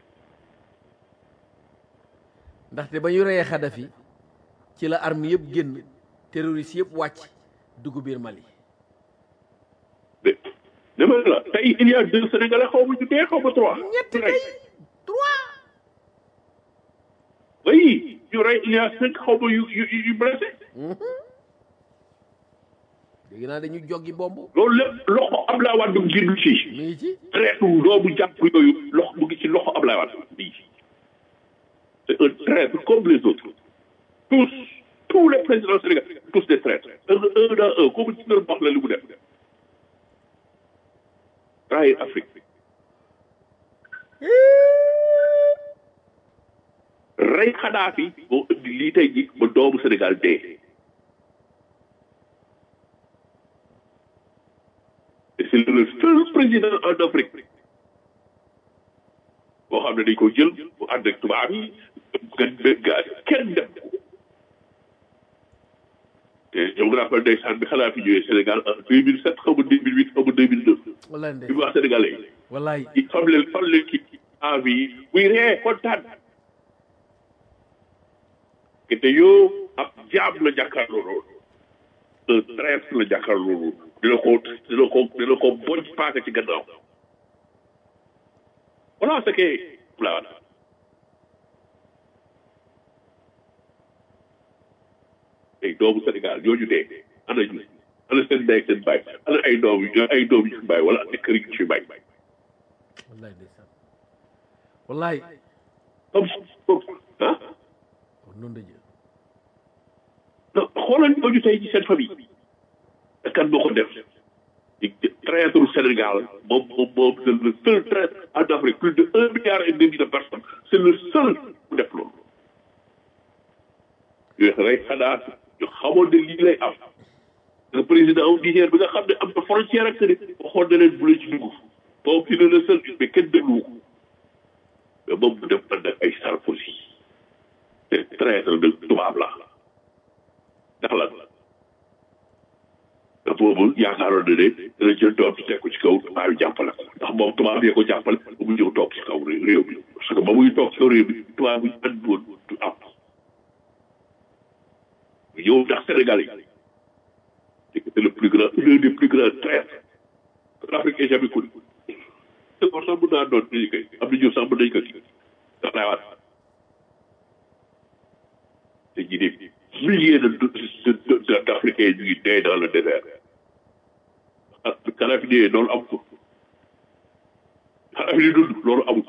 ndaxte ba ñu reyee Kadhafi ci la arme yëpp génn terroriste yëpp wàcc dugg biir Mali mais dama ne la tey il y a deux Sénégalais xaw ma ñu dee xaw ma trois. ñett ñu rey. kay trois oui ñu rey il y a cinq xaw ma yu yu yu blessé. dégg naa dañu joggi bomb loolu lépp loxo Abdoulaye Wade mu génn ci. mi ngi ci traite doomu jàpp yooyu loxo mu ngi ci loxo Abdoulaye Wade bii. c'est un traître comme les autres. tous tous les présidents sénégalais tous des traîtres. un un à un comme ci doon wax la li mu def. trahir Afrique. rey Kadhafi moo indi lii tey ji ba doomu Sénégal dee. président en Afrique boo xam ne dañ ko jël bu ànd ak tubaab yi gën benn gaz kenn dem ko te yow nga rappel ndeysaan bi xanaa fi ñëwee Sénégal en deux mille sept xaw ma deux mille huit xaw ma deux mille neuf wallaay bi ndey mu wax sénégalais yi wallaay i fam leen fam leen ki envie yi muy ree kontaan que te yow ab jaam la jàkkaarloo loolu un traître la jàkkaarloo loolu dina ko dina ko dina ko boj paaka ci gannaaw voilà ce que voilà ay doomu Sénégal ñooñu dee ana ñu ana seen ndey ak seen baay ana ay doom yu ay doom yu fi bàyyi wala ay kër yu fi bàyyi wallaay ndeysaan wallaay comme comme ah noonu la jël non xoolal ñooñu tey ci seen famille te kan moo ko def di traître Sénégal moom moom moom c'est le seul traître en Afrique plus de un milliard et demi de personnes c'est le seul bu def loolu yooyu rek xanaa ñu xamoon ne lii lay am le président au Niger bi nga xam ne am na frontière ak ne waxoon na leen bu leen ci dugg moom il est le seul mais kenn déglu ko mais moom bu def ànd ak ay Sarkozy te traître de tubaab la ndax lan te boobu yaakaaroon na ne dana jël doom bi teg ko ci kaw tubaab yi jàppale ko ndax moom tubaab yee ko jàppale ba mu ñëw toog ci kaw réew mi parce que ba muy toog ci kaw réew mi tubaab yi andi woon du am mu ñëw ndax Sénégal yi c'est le plus grand l'un des plus grands traîtres que l'Afrique ait jamais connu te kon sax mën naa doon dañu koy am na ñëw sax mën nañu ko kii ndax lay waat te ñi des milliers de de d'Africains ñu ngi dee dans le désert ah Kadhafi dee loolu am ko Kadhafi di dund loolu amul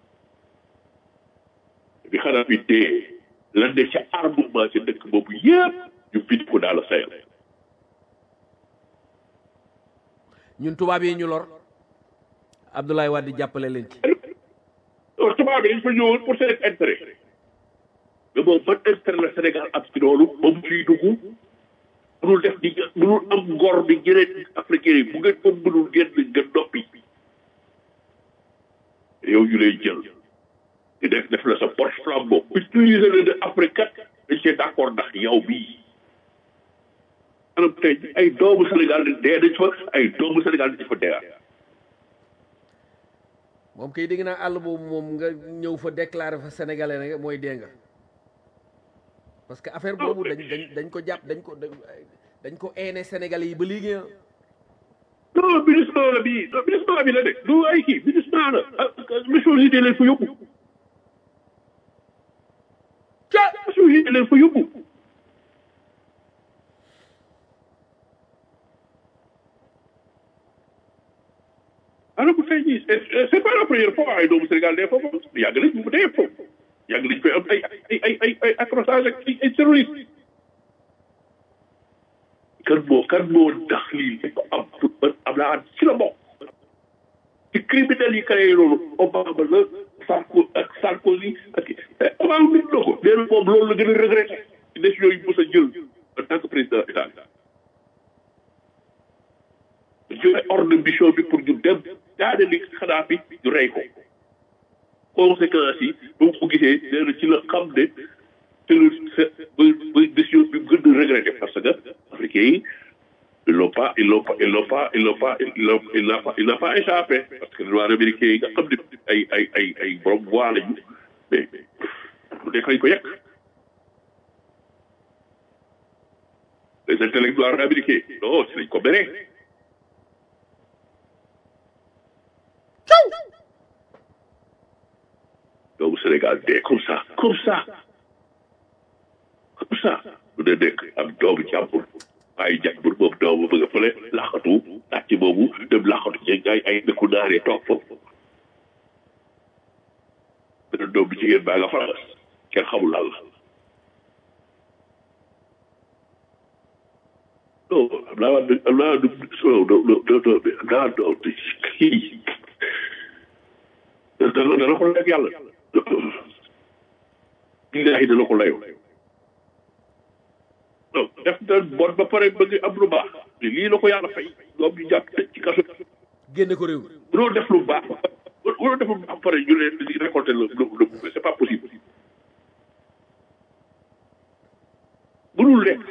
bi Kadhafi dee lan ne ca armement ca dëkk boobu yëpp ñu bind ko dans le Sahel ñun tubaab yi ñu lor Abdoulaye Wade jàppale leen ci alors tubaab bi dañ fa ñëwoon pour seen intérêt mais moom ban intérêt la Sénégal am ci loolu ba mu ciy dugg mënul def di mënul am ngor bi ñeneen africain yi bu ngeen ko mënul génn nga noppi yow ñu lay jël di def def la sa porte flambeau utiliser le de Afrique kat dañ cee d'accord ndax yow bii anam tey ay doomu Sénégal dee nañ fa ay doomu Sénégal dañ fa dee moom kay dégg naa àll boobu moom nga ñëw fa déclarer fa sénégalais rek mooy dee nga parce que affaire boobu dañ dañ dañ ko jàpp dañ ko dañ ko eene sénégalais yi ba léegi ah non ministre la bii non ministre bi la de du ay kii ministre la Nations Unies leen fa yóbbu ca Nations Unies leen fa yóbbu alors bu tey jii c'est pas la première fois ay doomu Sénégal dee foofu yàgg nañ mu dee foofu yàgg nañ koy am ay ay ay ay ay accrochage ak ay terroriste kan moo kan moo ndax lii dañ ko am am naa at ci la bokk ci criminels yi créé loolu Obama la Sarko ak Sarkozy ak Obama nit na ko nee na moom loolu la gën a regretté ci décision yi mos a jël en tant que président état joxe ordre de mission bi pour ñu dem daane li xanaa fi ñu rey ko conséquences yi ba mu ko gisee nee na ci la xam ne te le ba ba décision bi gën a regretté parce que africains yi ils l'ont pas ils l'ont pas ils l'ont pas ils l'ont pas ils l'ont il n'a pas il n'a pas échappé parce que noirs américains yi nga xam ne ay ay ay ay borom voix lañu mais lu nekk lañ ko yekk les intellectuels américains non si lañ ko béré doomu Sénégal dee comme ça comme ça comme ça lu ne nekk am doomu jàmbur ay jàmbur boobu doomu bëgg a fële laxatu laajte boobu dem laxatu ci ay ay dëkku naaree toog foofu beneen doom bi jigéen baa nga France kenn xamul lan la non am naa waa am naa du am naa doom kii dana dana ko lekk yàlla billahi dana ko layoo non def na bon ba pare bëgg am lu baax lii la ko yàlla fay doom ñu jàpp tëj ci kaso génne ko réew mi mënoo def lu baax mënoo def lu baax pare ñu ne di récolter le le le c'est pas possible mënul nekk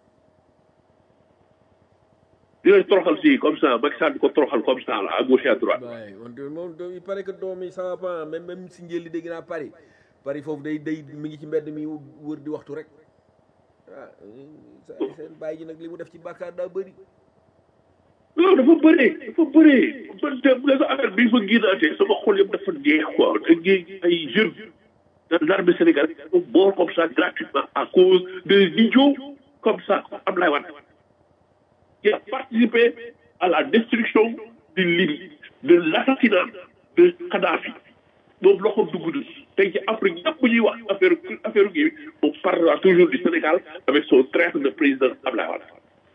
di leen toroxal si comme ça Macky Sall di ko toroxal comme ça là à gauche et à droite waaye on dirait moom il paraît que doom yi ça va pas même même si njël li dégg naa Paris Paris foofu day day mi ngi ci mbedd mi wër di waxtu rek ah sa seen bàyyi ji nag li mu def ci bàkkaar daa bëri non dafa bëree dafa bëree man de bu sa affaire bi fa génnaatee sama xol yëpp dafa jeex quoi da ngay ay jeunes dans l'armée sénégalaise sont morts comme ça gratuitement à cause de idiots comme ça comme Abdoulaye Wade qui a participé à la destruction du Libye de l'assassinat de Kadhafi moom loxoom dugg na tey ci Afrique ñëpp bu ñuy wax affaire affaire gi on parlera toujours du Sénégal avec son traître de président Abdoulaye Wade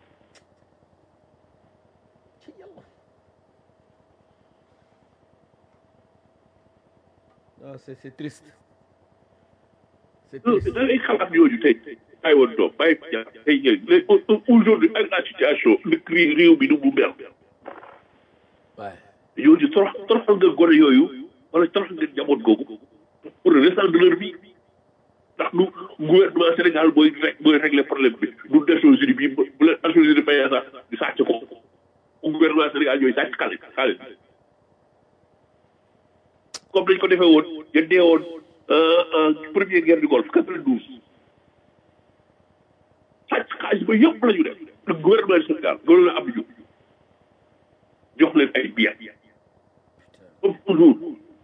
non c'est c'est triste c'est non triste da ngay xalaat yooyu tey ay woon doom bàyyi ja tey ñëw léegi aujourd'hui avec la situation le cri réew mi nu mu mel waaye yooyu torox toroxal nga gone yooyu wala toroxal nga njaboot googu pour le restant de leur vie ndax nu gouvernement Sénégal mooy rek mooy régler problème bi du Nations Unies bi bu leen Nations Unies fayee sax di sàcc ko gouvernement Sénégal ñooy sàcc xaalis xaalis comme dañ ko defee woon ya dee woon première guerre du Golfe quatre-vingt-douze sàcc xaalis ba yëpp la ñu def le gouvernement du Sénégal gënoon a am ñu jox leen ay billets comme toujours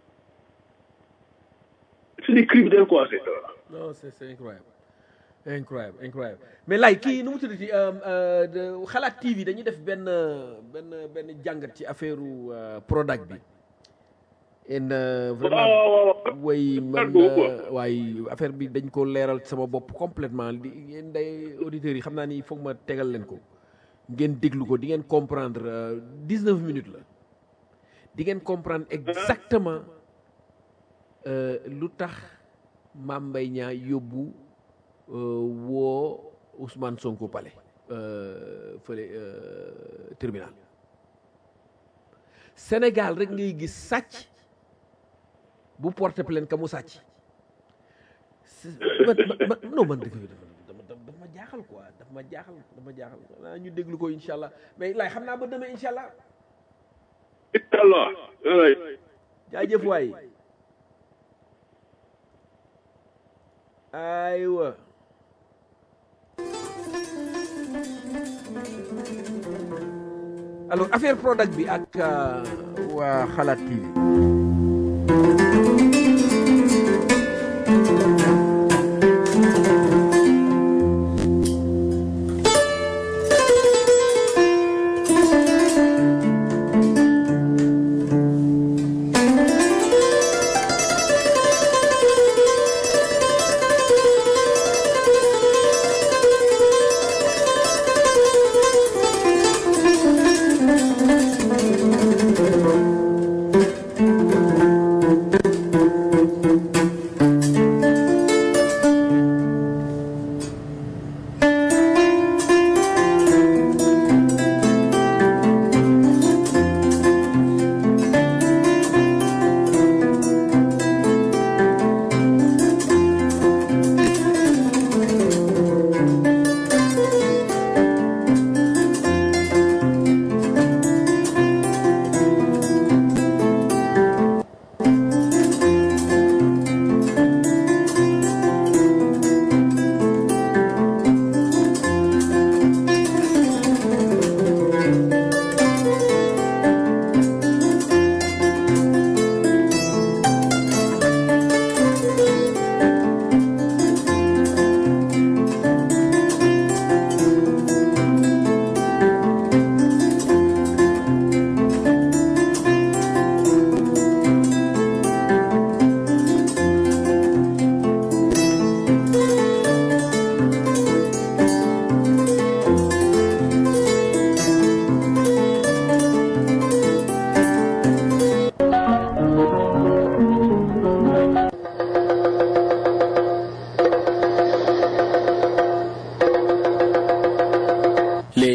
c'est des criminels quoi c'est ça. non c'est c'est incroyable incroyable incroyable mais lay kii nu mu tuddati xalaat TV dañuy def benn benn benn jàngat ci affaire Prodac bi en vraiment way man waaye affaire bi dañ ko leeral sama bopp complètement di yéen day auditeurs yi xam naa ni foog ma tegal leen ko ngeen déglu ko di ngeen comprendre dix-neuf minutes la di ngeen comprendre exactement lu tax Mame Mbaye Niang yóbbu woo Ousmane Sonko pale fële tribunal Sénégal rek ngay gis sàcc bu porté plainte ka mu sàcc man non man dëgg dama dama ma jaaxal quoi dafa ma jaaxal dafa ma jaaxal naa ñu déglu ko incha allah mais lay xam naa ba demee incha allah incha allah. jaajëf waay aywa alors affaire Prodac bi ak waa Xalaat TV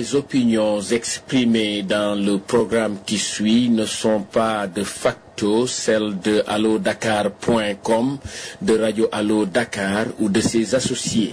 Les opinions exprimées dans le programme qui suit ne sont pas de facto celles de allodakar.com, de Radio Allo Dakar ou de ses associés.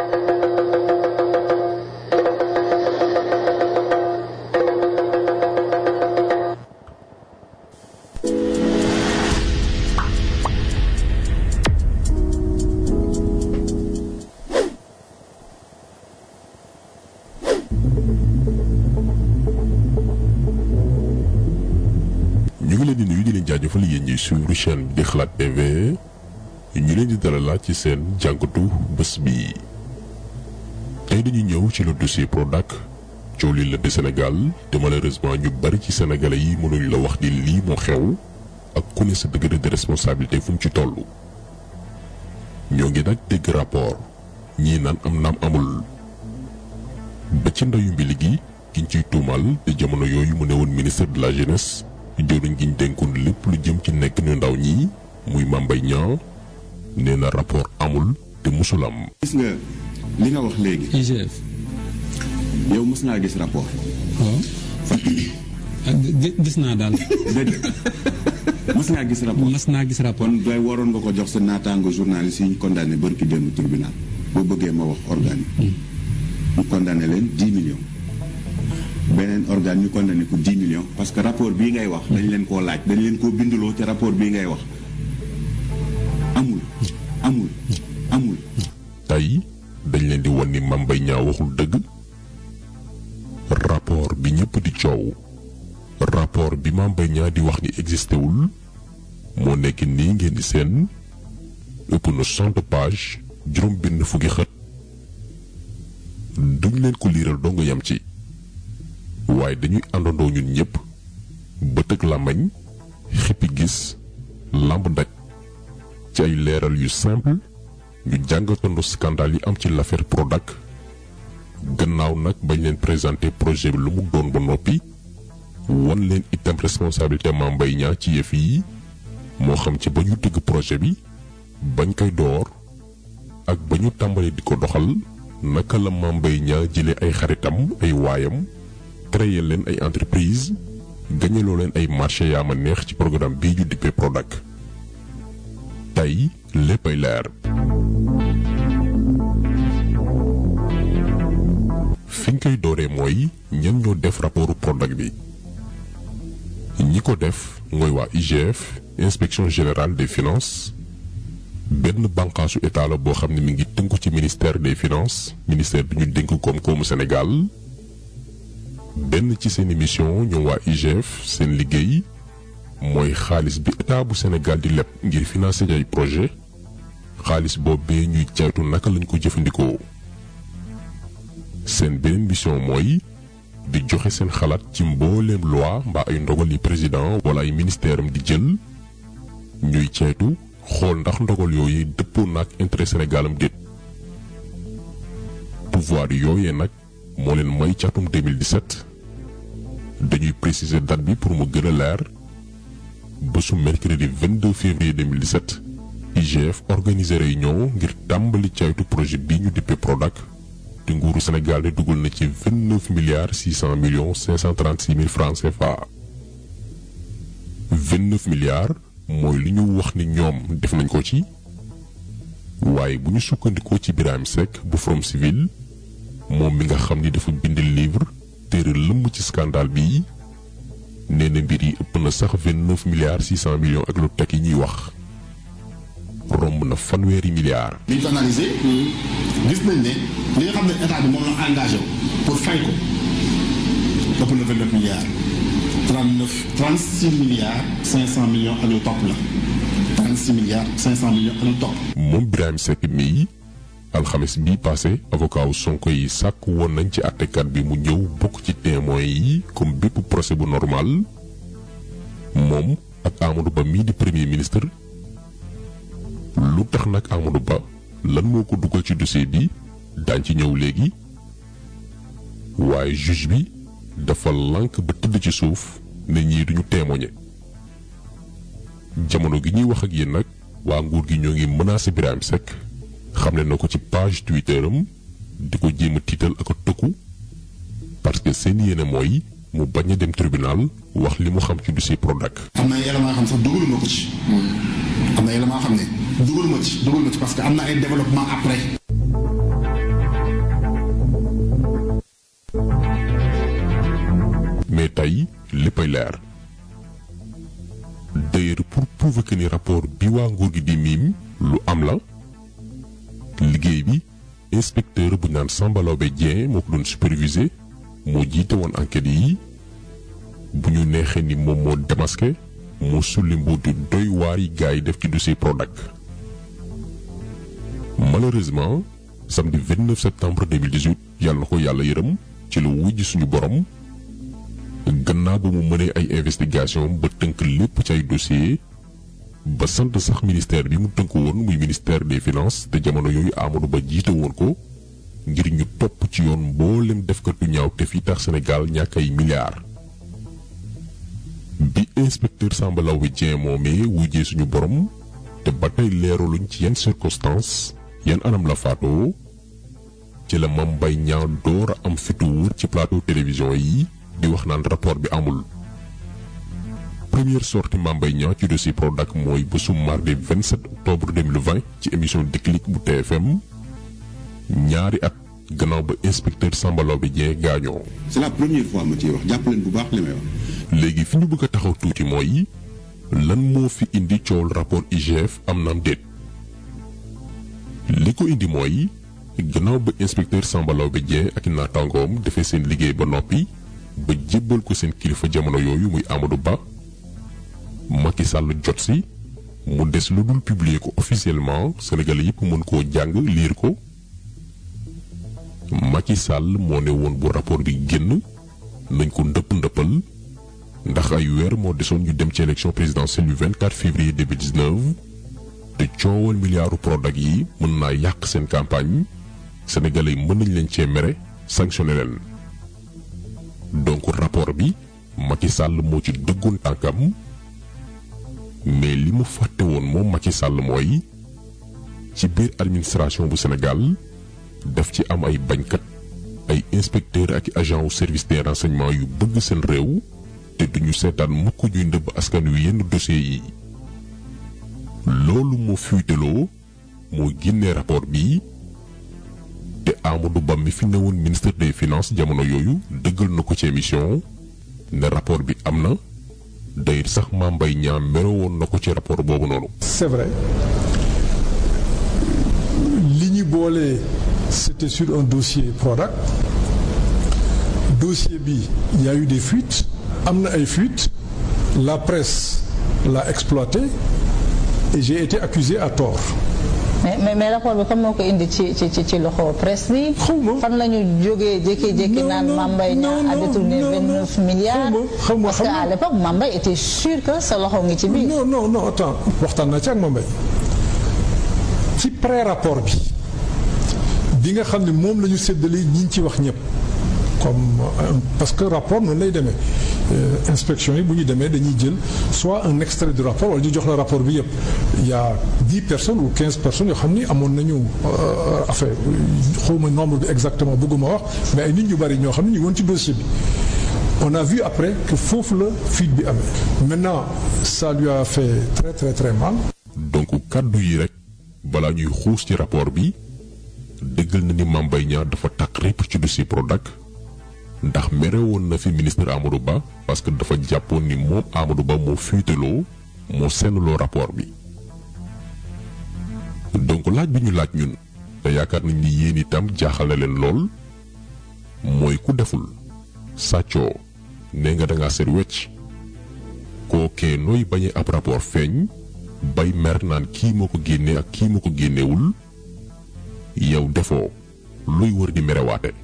ñu ngi leen di nuyu di leen jaajëfal yéen ñuy suivre chaîne bi di xalaat TV ñu leen di dalalaat ci seen jàngatu bés bi tey dañu ñëw ci le dossier Prodac coow li la de Sénégal te malheureusement ñu bari ci sénégalais yi mënuñ la wax ni lii moo xew ak ku ne sa degré de responsabilité fu mu ci toll. ñoo ngi nag dégg rapport ñii naan am naam amul ba ci ndayu mbili gi kiñ ciy tuumal te jamono yooyu mu ne woon ministre de la jeunesse. jëwriñ gi ñu dénkoon lépp lu jëm ci nekk ñu ndaw ñi muy Mame Mbaye Niang nee na rapport amul te musul am. gis nga li nga wax léegi IGF yow mos ngaa gis rapport waaw ah gi- gis naa daal déedéet mos ngaa gis rapport mas naa gis rapport kon doy waroon nga ko jox sa naataango journaliste yi ñu condamné bërki démb tribunal boo bëggee ma wax organe yi ñu condamné leen 10 millions beneen organe ñu condamné ko 10 millions parce que rapport bii ngay wax dañ leen koo laaj dañ leen koo binduloo te rapport bii ngay wax amul amul amul tey dañ leen di wan ni Mame Mbaye Niang waxul dëgg rapport bi ñëpp di coow rapport bi Mame Mbaye Niang di wax ni existé wul moo nekk nii ngeen di seen ëpp na cent page juróom benn fukki xët duñ leen ko liiral doo nga yam ci waaye dañuy àndandoo ñun ñëpp bët ak làmmañ xippi gis làmb daj ci ay leeral yu simple ñu jàngatandoo scandale yi am ci l'affaire Prodac gannaaw nag bañ leen présenté projet bi lu mu doon ba noppi wan leen itam responsabilité Mame Mbaye Niang ci yëf yi moo xam ci ba ñu tëgg projet bi bañ koy door ak ba ñu tàmbalee di ko doxal naka la Mame Mbaye Niang jëlee ay xaritam ay waayam créer leen ay entreprise gañaloo leen ay marché yaa ma neex ci programme bii ñu dippee Prodac tey léppay leer fiñ koy dooree mooy ñan ñoo def rapportu Prodac bi ñi ko def mooy waa IGF inspection générale des finances benn bànqaasu état la boo xam ne mi ngi tënku ci ministère des finances ministère bi ñu dénk koom-koomu Sénégal benn ci seen émission ñoom waa IGF seen liggéey mooy xaalis bi état bu Sénégal di leb ngir financer ay projet xaalis boobee ñuy caytu naka lañ ko jëfandikoo seen beneen mission mooy di joxe seen xalaat ci mbooleem loi mbaa ay ndogal yi président wala ay ministère am di jël ñuy caytu xool ndax ndogal yooyu dëppoo naag intérêt Sénégal am déet pouvoir yooyee nag moo leen may ci atum 2017 dañuy préciser date bi pour mu gën a leer bésu mercredi 22 février 2017 IGF organisé réunion ngir tàmbali caytu projet bii ñu dippee Prodac te nguuru Sénégal ne dugal na ci 29 milliards 600 millions 536 mille francs CFA 29 milliards mooy li ñu wax ni ñoom def nañ ko ci waaye bu ñu sukkandikoo ci Birahim Seck bu Forum Civil moom mi nga xam ni dafa bind livre téere lëmm ci scandale bi nee na mbir yi ëpp na sax 29 milliards 600 millions ak lu teg yi ñuy wax romb na fanweeri milliards. bi ñu ko analysé gis nañ ne li nga xam ne état bi moom la engagé wu pour fay ko ëpp na 29 milliards 39 36 milliards 500 millions ak lu topp la 36 milliards 500 millions ak lu topp. moom Birahim Seck mii alxames bii passé avocat wu Sonko yi sàkk woon nañ ci àttekat bi mu ñëw bokk ci témoins yi comme bépp procès bu normal moom ak Amadou Ba mii di premier ministre lu tax nag Amadou Ba lan moo ko dugal ci dossier bi daañ ci ñëw léegi waaye juge bi dafa lànk ba tëdd ci suuf ne ñii duñu témoigner jamono gi ñuy wax ak yéen nag waa nguur gi ñoo ngi menacé Birahim Seck xamle na ko ci page Twitter am di ko jéem a tiital ak a tëkku parce que seen yéene mooy mu bañ a dem tribunal wax li mu xam ci dossier Prodac. am na ay éléments yoo xam sax dugaluma ko ci. am na ay éléments yoo xam ne dugaluma ci dugaluma ci parce que am na ay développement après. mais tey léppay leer d'ailleurs pour prouver que ni rapport bi waa nguur gi di miim lu am la liggéey bi inspecteur bu naan Samba Laobé Dieng moo ko doon superviser moo jiite woon enquête yi bu ñu neexee ni moom moo démasqué moo sulli mbuutu doy waar yi gars yi def ci dossier Prodac malheureusement samedi 29 septembre 2018 yàlla na ko yàlla yërëm ci lu wujj suñu borom gannaaw ba mu mënee ay investigation ba tënk lépp ci ay dossier ba sant sax ministère bi mu tënk woon muy ministère des finances te jamono yooyu Amadou Ba jiite woon ko ngir ñu topp ci yoon mboolem defkatu ñaaw te fi tax Sénégal ñàkk ay milliards. bi inspecteur Samba Laobé Dieng moomee wujjee suñu borom te ba tey leeraluñ ci yenn circonstances yan anam la faatoo ci la Mame Mbaye Niang door a am fitu wër ci plateau télévision yi. di wax naan rapport bi amul première sortie Mame Mbaye Niang ci dossier Prodac mooy bésu mardi 27 octobre 2020 ci émission Déclic bu TFM ñaari at gannaaw ba inspecteur Samba Laobé Dieng gaañoo. c'est la première fois ma ciy wax jàpp leen bu baax li may wax. léegi fi ñu bëgg a taxaw tuuti mooy lan moo fi indi coowul rapport IGF am naam déet li ko indi mooy gannaaw ba inspecteur Samba Laobé Dieng ak naataangoom defee seen liggéey ba noppi. ba jébbal ko seen kilifa jamono yooyu muy Amadou Ba Macky Sall jot si mu des lu dul publier ko officiellement Sénégalais yëpp mën koo jàng liir ko Macky Sall moo ne woon bu rapport bi génn nañ ko ndëpp ndëppal ndax ay weer moo desoon ñu dem ci élection présidentielle du 24 février 2019 te coowal milliardu Prodac yi mën naa yàq seen campagne Sénégalais yi mën nañ leen cee mere sanctionné leen. donc rapport bi Macky Sall moo ci dëggoon tànkam mais li mu fàtte woon moom Macky Sall mooy ci biir administration bu Sénégal daf ci am ay bañkat ay inspecteur ak agent wu service des renseignements yu bëgg seen réew te duñu seetaan mukk ñuy ndëbb askan wi yenn dossiers yi loolu moo fuiteloo moo génnee rapport bi te Amadou Ba mi fi newoon ministre des finances jamono yooyu dëggal na ko ci émission ne rapport bi am na day sax Mame Mbaye Niang mere woon na ko ci rapport boobu noonu. c'est vrai li ñu boole c'était sur un dossier Prodac dossier bi y a eu des fuites am na ay fuites la presse l'a exploité et j'ai été accusé à tort. mais mais mais rapport bi comme moo ko indi ci ci ci loxo presse bi. fan la ñu jógee jékki-jékki naan Mame Mbaye Niang a détourné 29 milliards. xaw ma parce que à l'époque Mame Mbaye était sûr que sa loxo ngi ci biir. non non non attends waxtaan naa ci ak Mame Mbaye ci pré rapport bi bi nga xam ne moom la ñu séddale ñi ci wax ñëpp comme parce que rapport noonu lay demee inspection yi bu ñu demee dañuy jël soit un extrait du rapport wala ñu jox la rapport bi yëpp il y a dix personnes ou quinze personnes yoo xam ni amoon nañu affaire xawma nombre bi exactement bëgguma wax mais ay nit ñu bari ñoo xam ne ñu woon ci dossier bi on a vu après que foofu la fuite bi amee maintenant ça lui a fait très très très mal donc kàddu yi rek balaa ñuy xuus ci rapport bi dëggal na ni Mame Mbaye Niang dafa takk répp ci dossier Prodac ndax mere woon na fi ministre Amadou Ba parce que dafa jàppoon ni moom Amadou Ba moo fuiteloo moo sennloo rapport bi donc laaj bi ñu laaj ñun te yaakaar nañ ni yéen itam jaaxal na leen lool mooy ku deful sàccoo nee nga dangaa seet wecc kookee nooy bañee ab rapport feeñ bay mer naan kii moo ko génnee ak kii moo ko génnewul yow defoo luy wër di merewaate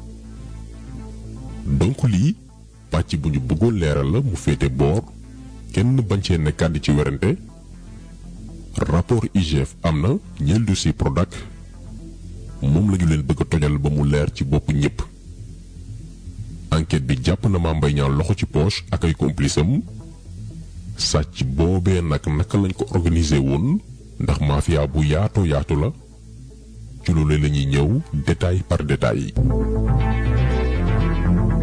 donc lii pàcc bu ñu bëggoon leeral la mu féete boor kenn bañ cee nekkaat di ci werante rapport IGF am na ñeel dossier Prodac moom lañu leen bëgg a tojal ba mu leer ci bopp ñépp enquête bi jàpp na Mame Mbaye Niang loxo ci poche ak ay complice am sàcc boobee nag naka lañ ko organiser woon ndax mafia bu yaatoo yaatu la ci loolu la ñuy ñëw détail par détail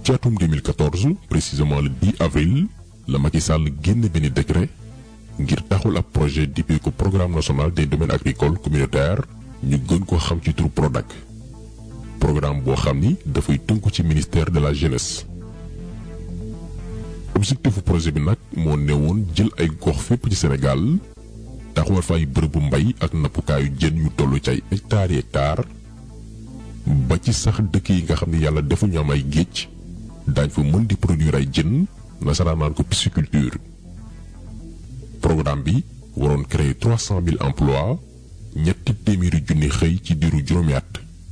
ci atum 2014 précisément le 10 avril la Macky Sall génn benn décret ngir taxul ab projet dippee ko programme national des domaines agricoles communautaires ñu gën ko xam ci turu PRODAC programme boo xam ni dafay tënku ci ministère de la jeunesse. objectifu projet bi nag moo newoon jël ay gox fépp ci Sénégal taxawal fa ay bërëbu mbay ak nappukaayu jën yu toll ci ay hectares yi hectares ba ci sax dëkk yi nga xam ne yàlla defuñu am ay géej daañ fa mën di produire ay jën nasaraan naan ko pisciculture. programme bi waroon créer trois cent mille emplois ñetti téeméeri junni xëy ci diiru juróomi at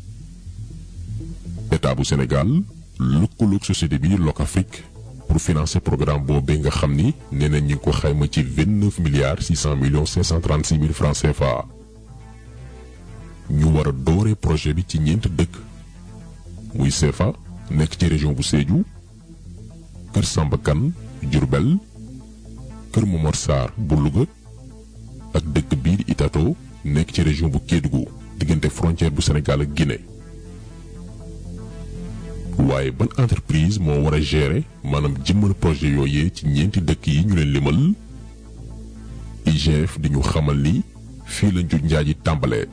état bu Sénégal lëkkaloog société bi Locafrique pour financer programme boobee nga xam ni nee na ñi ngi ko xayma ci vingt neuf milliards six cent millions cinq cent trente six mille francs CFA. ñu war a dooree projet bi ci ñeent dëkk muy CFA nekk ci région bu Sédhiou Kër Samba Kane Diourbel Kër Momar Sarr bu Louga ak dëkk biir Itato nekk ci région bu Kédougou diggante frontière bu Sénégal ak Guinée waaye ban entreprise moo war a gérer maanaam jëmmal projet yooyee ci ñeenti dëkk yi ñu leen limal IGF di ñu xamal ni fii la njuuj njaaj yi tàmbalee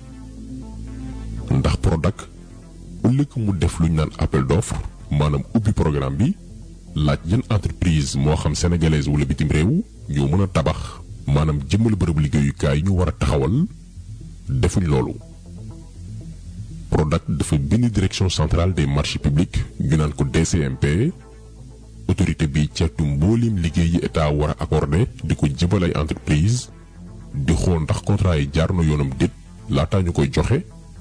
ndax Prodac ëllëg mu def lu ñu naan appel d'offre maanaam ubbi programme bi laaj yan entreprise moo xam sénégalaise wala bitim réew ñoo mën a tabax maanaam jëmmal bërëb liggéeyukaay yi ñu war a taxawal defuñ loolu. Prodac dafa bind direction centrale des marchés publics ñu naan ko DCMP autorité bi ceetu mboolim liggéey yi état war a accordé di ko jëbal ay entreprise di xool ndax contrat yi jaar na yoonam déet laataa ñu koy joxe.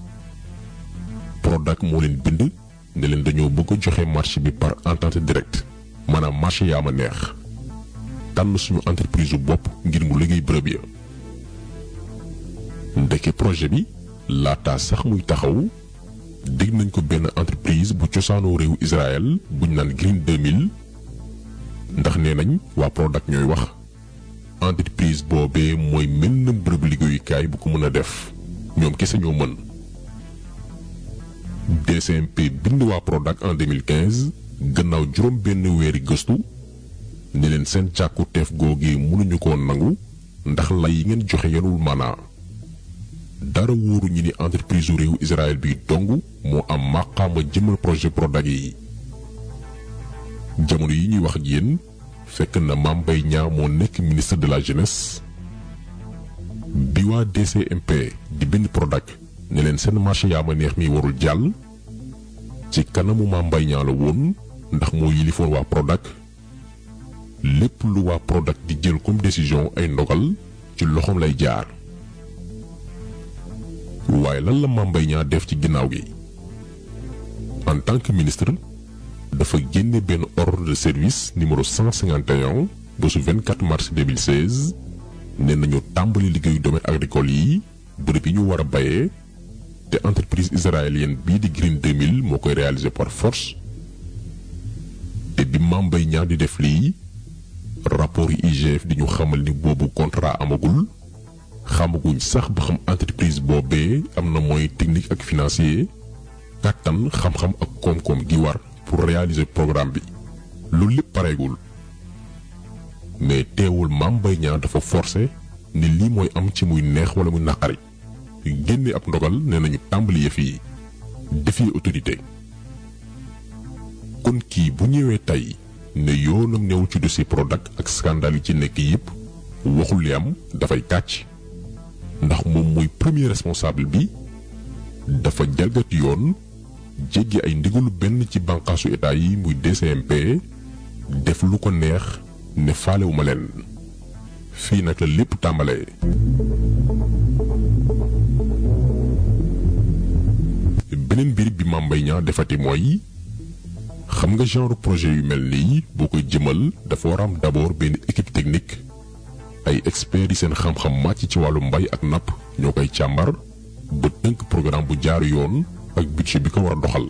Prodac moo leen bind ne leen dañoo bëgg a joxe marché bi par entente directe maanaam marché yaa ma neex tànn suñu entreprise bu bopp ngir mu liggéey bërëb ya ndeke projet bi laataa sax muy taxaw dégg nañ ko benn entreprise bu cosaanoo réewu Israël buñ naan Green 2000 ndax nee nañ waa Prodac ñooy wax entreprise boobee mooy mel na bërëb liggéeyukaay bu ko mën a def ñoom kese ñoo mën. DCMP bind waa Prodac en 2015 gannaaw juróom benn weeri gëstu ne leen seen càkku teef googi mënuñu ko nangu ndax lay yi ngeen joxe yenul maanaa dara wóoru ñi ni entreprise u réew Israël bi dong moo am màqaama jëmal projet Prodac yi jamono yi ñuy wax ak yéen fekk na Mame Mbaye Niang moo nekk ministre de la jeunesse bi waa DCMP di bind Prodac ne leen seen marché yaa ma neex mi warul jàll ci kanamu Mame Mbaye Niang la woon ndax moo yilifoon waa Prodac lépp lu waa Prodac di jël comme décision ay ndogal ci loxoom lay jaar waaye lan la Mame Mbaye Niang def ci ginnaaw gi en tant que ministre dafa génne benn ordre de service numéro 151 ba su 24 mars 2016 ne nañu tàmbali liggéeyu domaine agricole yi bërëb yi ñu war a bayee te entreprise israélienne bii di Green 2000 moo koy réaliser par force te bi Mame Mbaye Niang di def lii rapport yi IGF di ñu xamal ni boobu contrat amagul xamaguñ sax ba xam entreprise boobee am na moyen technique ak financier kàttan xam-xam ak koom-koom gi war pour réaliser programme bi loolu lépp pareegul mais teewul Mame Mbaye Niang dafa forcé ni lii mooy am ci muy neex wala muy naqari génne ab ndogal nee nañu tàmbali yëf yi defi autorité kon kii bu ñëwee tey ne yoonam newul ci dossier Prodac ak scandale yi ci nekk yépp waxul li am dafay kàcc ndax moom mooy premier responsable bi dafa jalgati yoon jéggi ay ndigalu benn ci bànqaasu état yi muy DCMP def lu ko neex ne faalewuma leen fii nag la lépp tàmbalee. beneen mbir bi Mame Mbaye Niang defati mooy xam nga genre projet yu mel nii boo koy jëmal dafa war am d'abord benn équipe technique ay experts yi seen xam-xam màcc ci wàllu mbay ak napp ñoo koy càmbar ba tënk programme bu jaaru yoon ak budget bi ko war a doxal.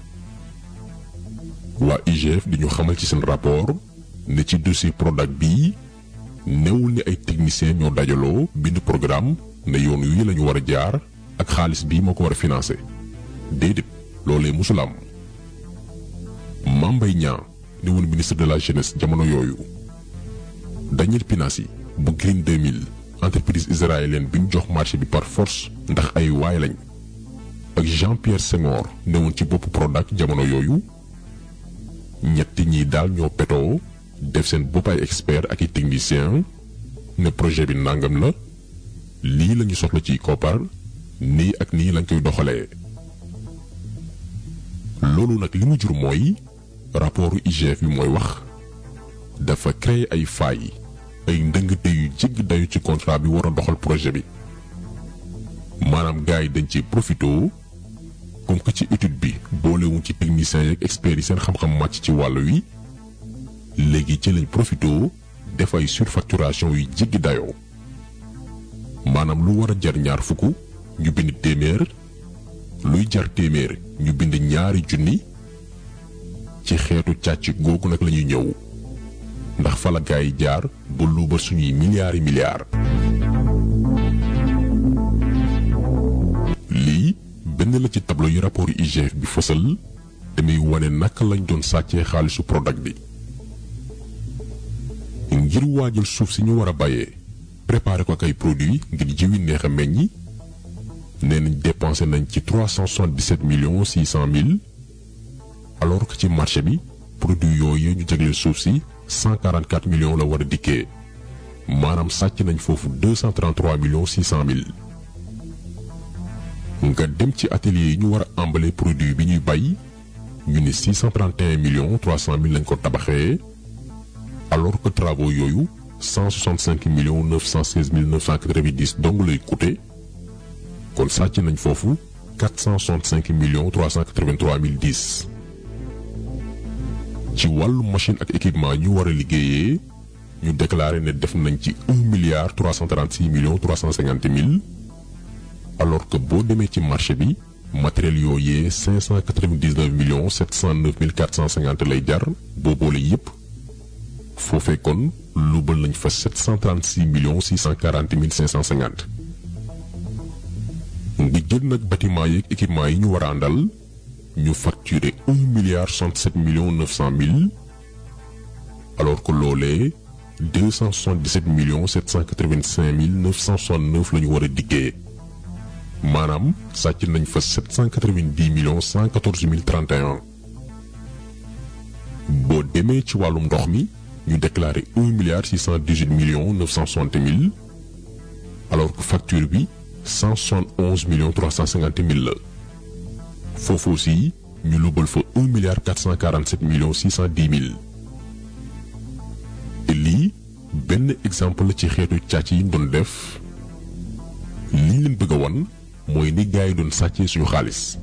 waa IGF di ñu xamal ci seen rapport ne ci dossier Prodac bii newul ni ay techniciens ñoo dajaloo bind programme ne yoon wi la ñu war a jaar ak xaalis bii moo ko war a financer déedéet loolee musul am Mame Mame Mbaye Niang ne woon ministre de la jeunesse jamono yooyu Daniel Pinassi bu Green 2000 entreprise israélienne bi ñu jox marché bi par force ndax ay waay lañ ak Jean-Pierre Senghor ne woon ci boppu Prodac jamono yooyu ñetti ñi daal ñoo petoo def seen bopp ay expert ak i technicien ne projet bi nangam la lii lañu soxla ci koppar nii ak nii lañ koy doxalee loolu nag li mu jur mooy rapportu IGF bi mooy wax dafa créer ay failles ay ndëngate yu jégg dayu ci contrat bi war a doxal projet bi maanaam gars yi dañ ci profito comme que ci étude bi boolewuñ ci techniciens yeeg experts yi seen xam-xam màcc ci wàll wi léegi ci lañ profito def ay surfacturation yu jéggi dayoo maanaam lu war a jar ñaar fukk ñu bind téeméer luy jar téeméer ñu bind ñaari junni ci xeetu càcc googu nag lañuy ñëw ndax fa la gaay yi jaar ba luubal suñuy milliards yi milliards. lii benn la ci tableau yi rapport IGF bi fësal te muy wane naka lañ doon sàccee xaalisu Prodac bi. ngir waajal suuf si ñu war a bàyyee préparer ko ak ay produits ngir jiwi neex a meññi nee nañ dépensé nañ ci trois cent soixante-dix-sept millions six cent mille alors que ci marché bi produit yooyu ñu jagleel suuf si cent quarante quatre millions la war a dikkee maanaam sàcc nañ foofu deux cent trente trois millions six cent mille. nga dem ci atelier yi ñu war a emballé produit bi ñuy bay ñu ne six cent trente et un millions trois cent mille lañ ko tabaxee. alors que travaux yooyu 165 millions 916 mille 990 dong lay coûté kon sàcc nañ foofu 465 millions 383 mille 10 ci wàllu machine ak équipement ñu war a liggéeyee ñu déclaré ne def nañ ci 1 milliard 336 millions 350 mille alors que boo demee ci marché bi matériel yooyee 599 millions 709 mille 450 lay jar boo boole yépp foofee kon luubal nañ fa 736 millions 640 mille 550 nga jël nag bâtiment yeeg équipement yi ñu war a àndal ñu facturé 1 milliard 67 millions 900 mille alors que loolee 277 millions 785 mille 969 la ñu war a dikkee maanaam sàcc nañ fa 790 millions 114 mille 31 boo demee ci wàllum ndox mi. ñu déclaré un milliard six cent dix huit millions neuf cent soixante mille alors que facture bi cent soixante onze millions trois cent cinquante mille la foofu aussi ñu lubal fa un milliard quatre cent quarante sept millions six cent dix mille te lii benn exemple la ci xeetu càcc yi ñu doon def lii leen bëgg a wan mooy ni gars yi doon sàccee suñu xaalis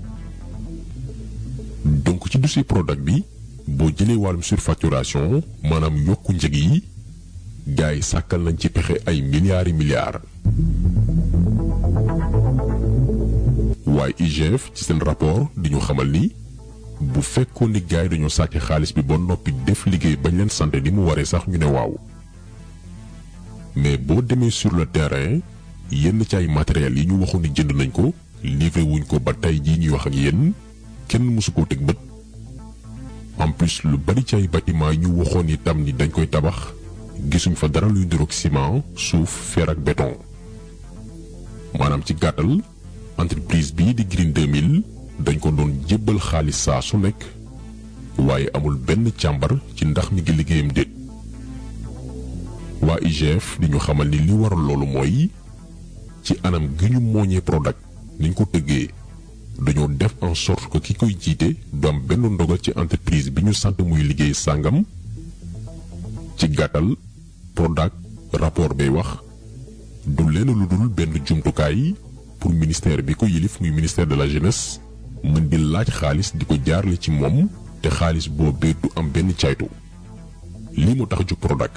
donc ci dossier Prodac bi. boo jëlee wàllum surfacturation maanaam yokku njëg yi gars yi sàkkal nañ ci pexe ay milliards yi milliards. waaye IGF ci seen rapport di ñu xamal ni bu fekkoon ni gars yi dañoo sàcc xaalis bi ba noppi def liggéey bañ leen sant ni mu waree sax ñu ne waaw. mais boo demee sur le terrain yenn ci ay matériels yi ñu waxoon ni jënd nañ ko livré wuñ ko ba tey jii ñuy wax ak yéen kenn mësu koo teg bët. en plus lu bari ci ay bâtiment ñu waxoon itam ni dañ koy tabax gisuñ fa dara luy niroog ciment suuf fer ak béton maanaam ci gàttal entreprise bii di Green 2000 dañ ko doon jébbal xaalis saa su nekk waaye amul benn càmbar ci ndax mi ngi liggéeyam déet waa IGF di ñu xamal ni li waral loolu mooy ci anam gi ñu mooñee Prodac niñ ko tëggee dañoo def en sorte que ki koy jiite du am benn ndogal ci entreprise bi ñu sant muy liggéey sàngam ci gàttal Prodac rapport bay wax du leen lu dul benn jumtukaay pour ministère bi ko yilif muy ministère de la jeunesse mën di laaj xaalis di ko jaarale ci moom te xaalis boobee du am benn caytu lii mu tax jóg Prodac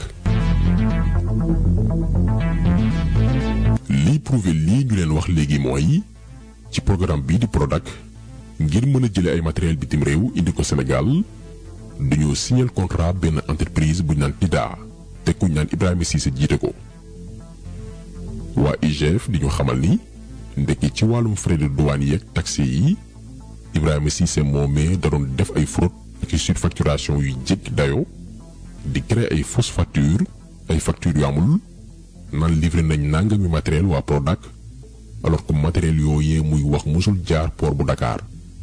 lii prouvé lii ñu leen wax léegi mooy ci programme bii di Prodac ngir mën a jële ay matériel bitim réew indi ko Sénégal dañoo signer contrat benn entreprise bu ñu naan TIDA te ku ñu naan Ibrahima Cissé jiite ko waa IGF di ñu xamal ni ndekki ci wàllum frais de douane yeeg taxes yi Ibrahima Cissé moomee da doon def ay fraude ak surfacturation yu jéggi dayo di créer ay fausse facture ay facture yu amul naan livré nañ nangami matériel waa Prodac alors que matériel yooyee muy wax musul jaar port bu Dakar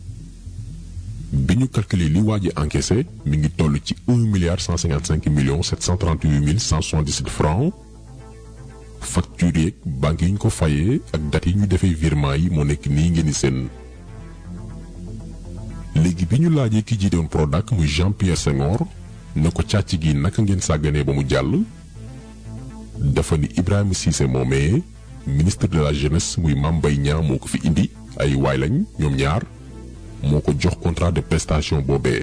bi ñu calculer li waa ji encaissé mi ngi toll ci un milliard cent cinquante cinq millions sept cent trente huit mille cent soixante dix sept francs facture yeeg banque yi ñu ko fayee ak date yi ñu defee virement yi moo nekk nii ngeen di seen léegi bi ñu laajee ki jiite woon Prodac muy Jean Pierre Senghor ne ko càcc gi naka ngeen sàgganee ba mu jàll dafa ni Ibrahima Cissé moomee ministre de la jeunesse muy Mame Mbaye Niang moo ko fi indi ay waay lañ ñoom ñaar moo ko jox contrat de prestation boobee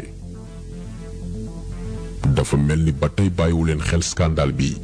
dafa mel ni ba tey bàyyiwu leen xel scandale bi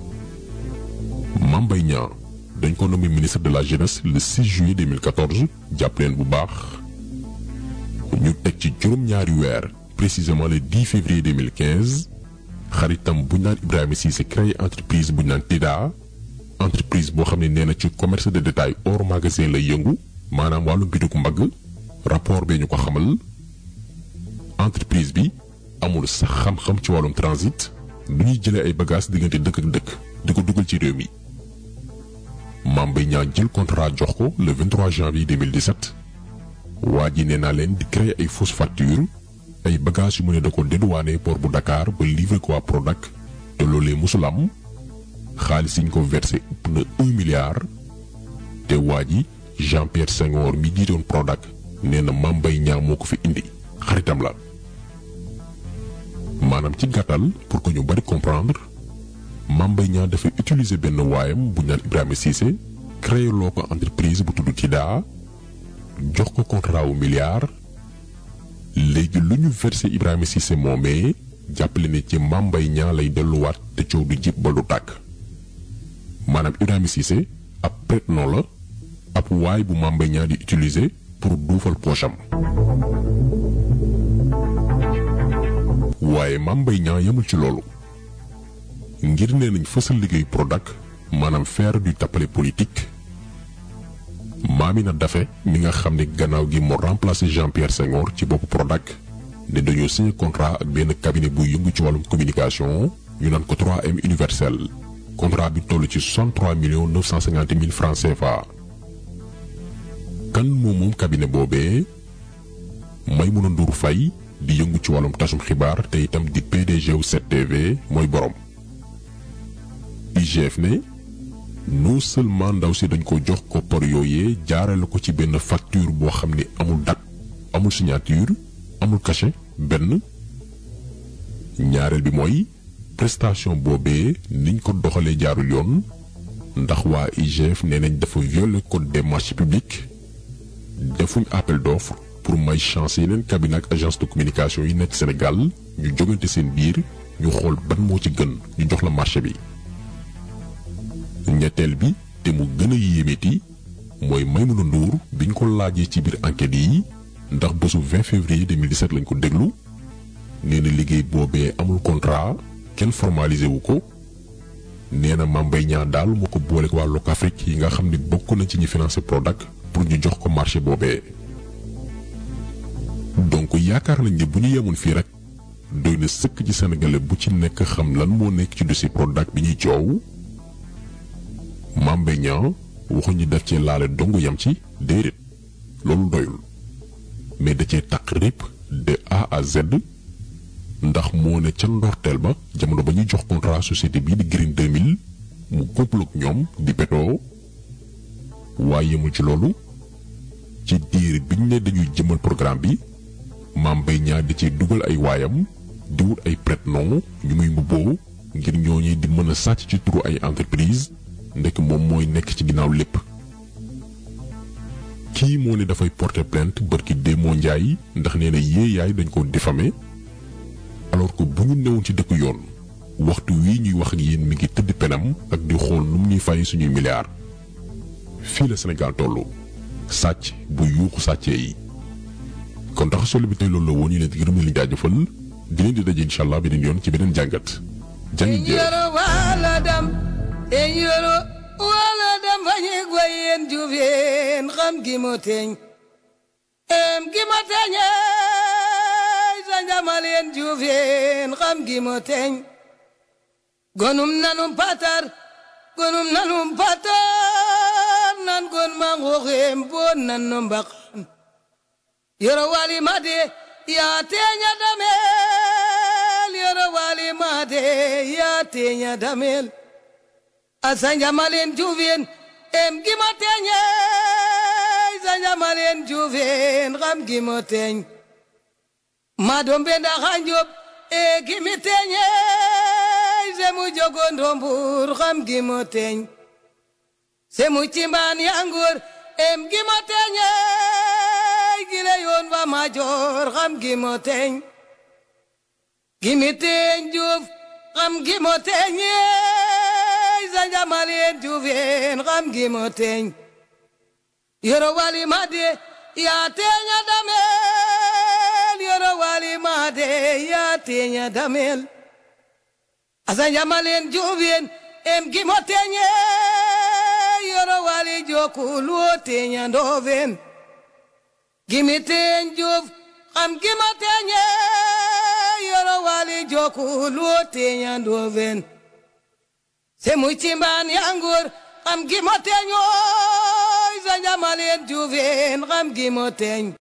Mame Mbaye Niang dañ ko nommé ministre de la jeunesse le 6 juillet 2014 jàpp leen bu baax ñu teg ci juróom-ñaari weer précisément le 10 février 2015 xaritam bu ñu naan Ibrahima Cissé créé entreprise bu ñu naan TIDA entreprise boo xam ne nee na ci commerce de détail hors magasin lay yëngu maanaam wàllu bitik mbagg rapport bee ñu ko xamal entreprise bi amul sax xam-xam ci wàllum transit du ñuy jëlee ay bagages diggante dëkk ak dëkk di ko dugal ci réew mi. Mame Mbaye Niang jël contrat jox ko le 23 janvier 2017 waa ji nee naa leen di créer ay fausse facture ay bagages yu mu ne da ko dédouané port bu Dakar ba livré ko waa Prodac te loolee musul am xaalis yi ñu ko versé ëpp na un milliard te waa ji Jean Pierre Senghor mi jiitoon Prodac nee na Mame Mbaye Niang moo ko fi indi xaritam la maanaam ci gàttal pour que ñu bari comprendre Mame Mbaye Niang dafa utiliser benn waayam bu ñu naan Ibrahima Cissé créé loo ko entreprise bu tudd TIDA jox ko contrat wu milliard léegi lu ñu versé Ibrahima Cissé moomee jàppale ne ci Mame Mbaye Niang lay delluwaat te coow du jib ba du tàkk maanaam Ibrahima Cissé ab prête-nom la ab waay bu Mame Mbaye Niang di utiliser pour duufal poosam waaye Mame Mbaye Niang yemul ci loolu ngir nee nañ fësal liggéey Prodac maanaam faire du tappale politique Mamina Daffé mi nga xam ne gannaaw gi moo remplacé Jean Pierre Senghor ci boppu Prodac ne dañoo signé contrat ak benn cabinet buy yëngu ci wàllum communication ñu naan ko 3M universel contrat bi toll ci 63 millions 950 mille francs CFA. kan moom moom cabinet boobee Maïmouna Ndour Faye di yëngu ci wàllum tasum xibaar te itam di PDG wu 7TV mooy borom. IGF ne non seulement ndaw si dañ ko jox koppar yooyee jaarale ko ci benn facture boo xam ne amul date amul signature amul cachet benn ñaareel bi mooy prestation boobee niñ ko doxalee jaarul yoon ndax waa IGF nee nañ dafa violer code des marchés publics defuñ appel d'offre pour may chance yeneen cabinet ak agence de communication yi nekk Sénégal ñu jógante seen biir ñu xool ban moo ci gën ñu jox la marché bi. ñetteel bi te mu gën a yéemeeti mooy Maïmouna Ndour biñ ko laajee ci biir enquête yi ndax bésu 20 février 2017 lañ ko déglu nee na liggéey boobee amul contrat kenn formalisé wu ko nee na Mame Mbaye Niang daal moo ko boole waa Locafrique yi nga xam ne bokk na ci ñi financé Prodac pour ñu jox ko marché boobee. donc yaakaar nañ ne bu ñu yemoon fii rek doy na sëkk ci sénégalais bu ci nekk xam lan moo nekk ci dossier Prodac bi ñuy coow. Mame Mbaye Niang waxuñu def cee laale dong yam ci déedéet loolu doyul mais da cee taq répp de A à Z ndax moo ne ca ndorteel ba jamono ba ñuy jox contrat société bii di Green 2000 mu complot ak ñoom di betoo waaye yemul ci loolu ci diir biñ ne dañuy jëmal programme bi Mame Mbaye Niang di ci dugal ay waayam di wut ay prête-nom ñu muy mbubboo ngir ñooñu di mën a sàcc ci turu ay entreprise ndekk moom mooy nekk ci ginnaaw lépp kii moo ne dafay porter plainte bërki Démo Njaay ndax nee na yee yaay dañ ko diffamé alors que bu ñu newoon ci dëkk yoon waxtu wii ñuy wax ak yéen mi ngi tëdd penam ak di xool nu mu ñuy fay suñuy milliards fii la Sénégal tollu sàcc bu yuuxu sàccee yi kon tax solo bi tey loolu la woon ñu leen di gërëm leen jaajëfal di leen di daje incha allah beneen yoon ci beneen jàngat jàngit en yoro wala dem fañi goyen jufeen xam gi mo teñ em gi ma teñe njamaleen juufeen xam gi mo teñ gonum nanum patar gonum nanum patar nan gon mangoxeem boon nan no mbaqan yoro wali made yaa teeña dameel yoro wali made yaa teeña dameel asa njamaleen juufeen em gi mo teñe sa njamaleen juufeen xam gi mo teñ madom benda xanjob e gimi teñe semu jogondo mbur xam gimo teñ semu cimban yangur em gimo teñe gile yoon fa major xam gimo teñ gimi teñ juf xam gimo teñe sa njamalien jufen xam gimo teñ yoro wali made ya teña damel yoro wali made ya teña damel asa jamalen jubien em gimo teñe yoro wali jokulu teña ndoven gimi teñ juf am gimo teñe yoro wali jokulu teña ndoven semu cimban yangur am gimo teño sa jamalen juven am gimo teñ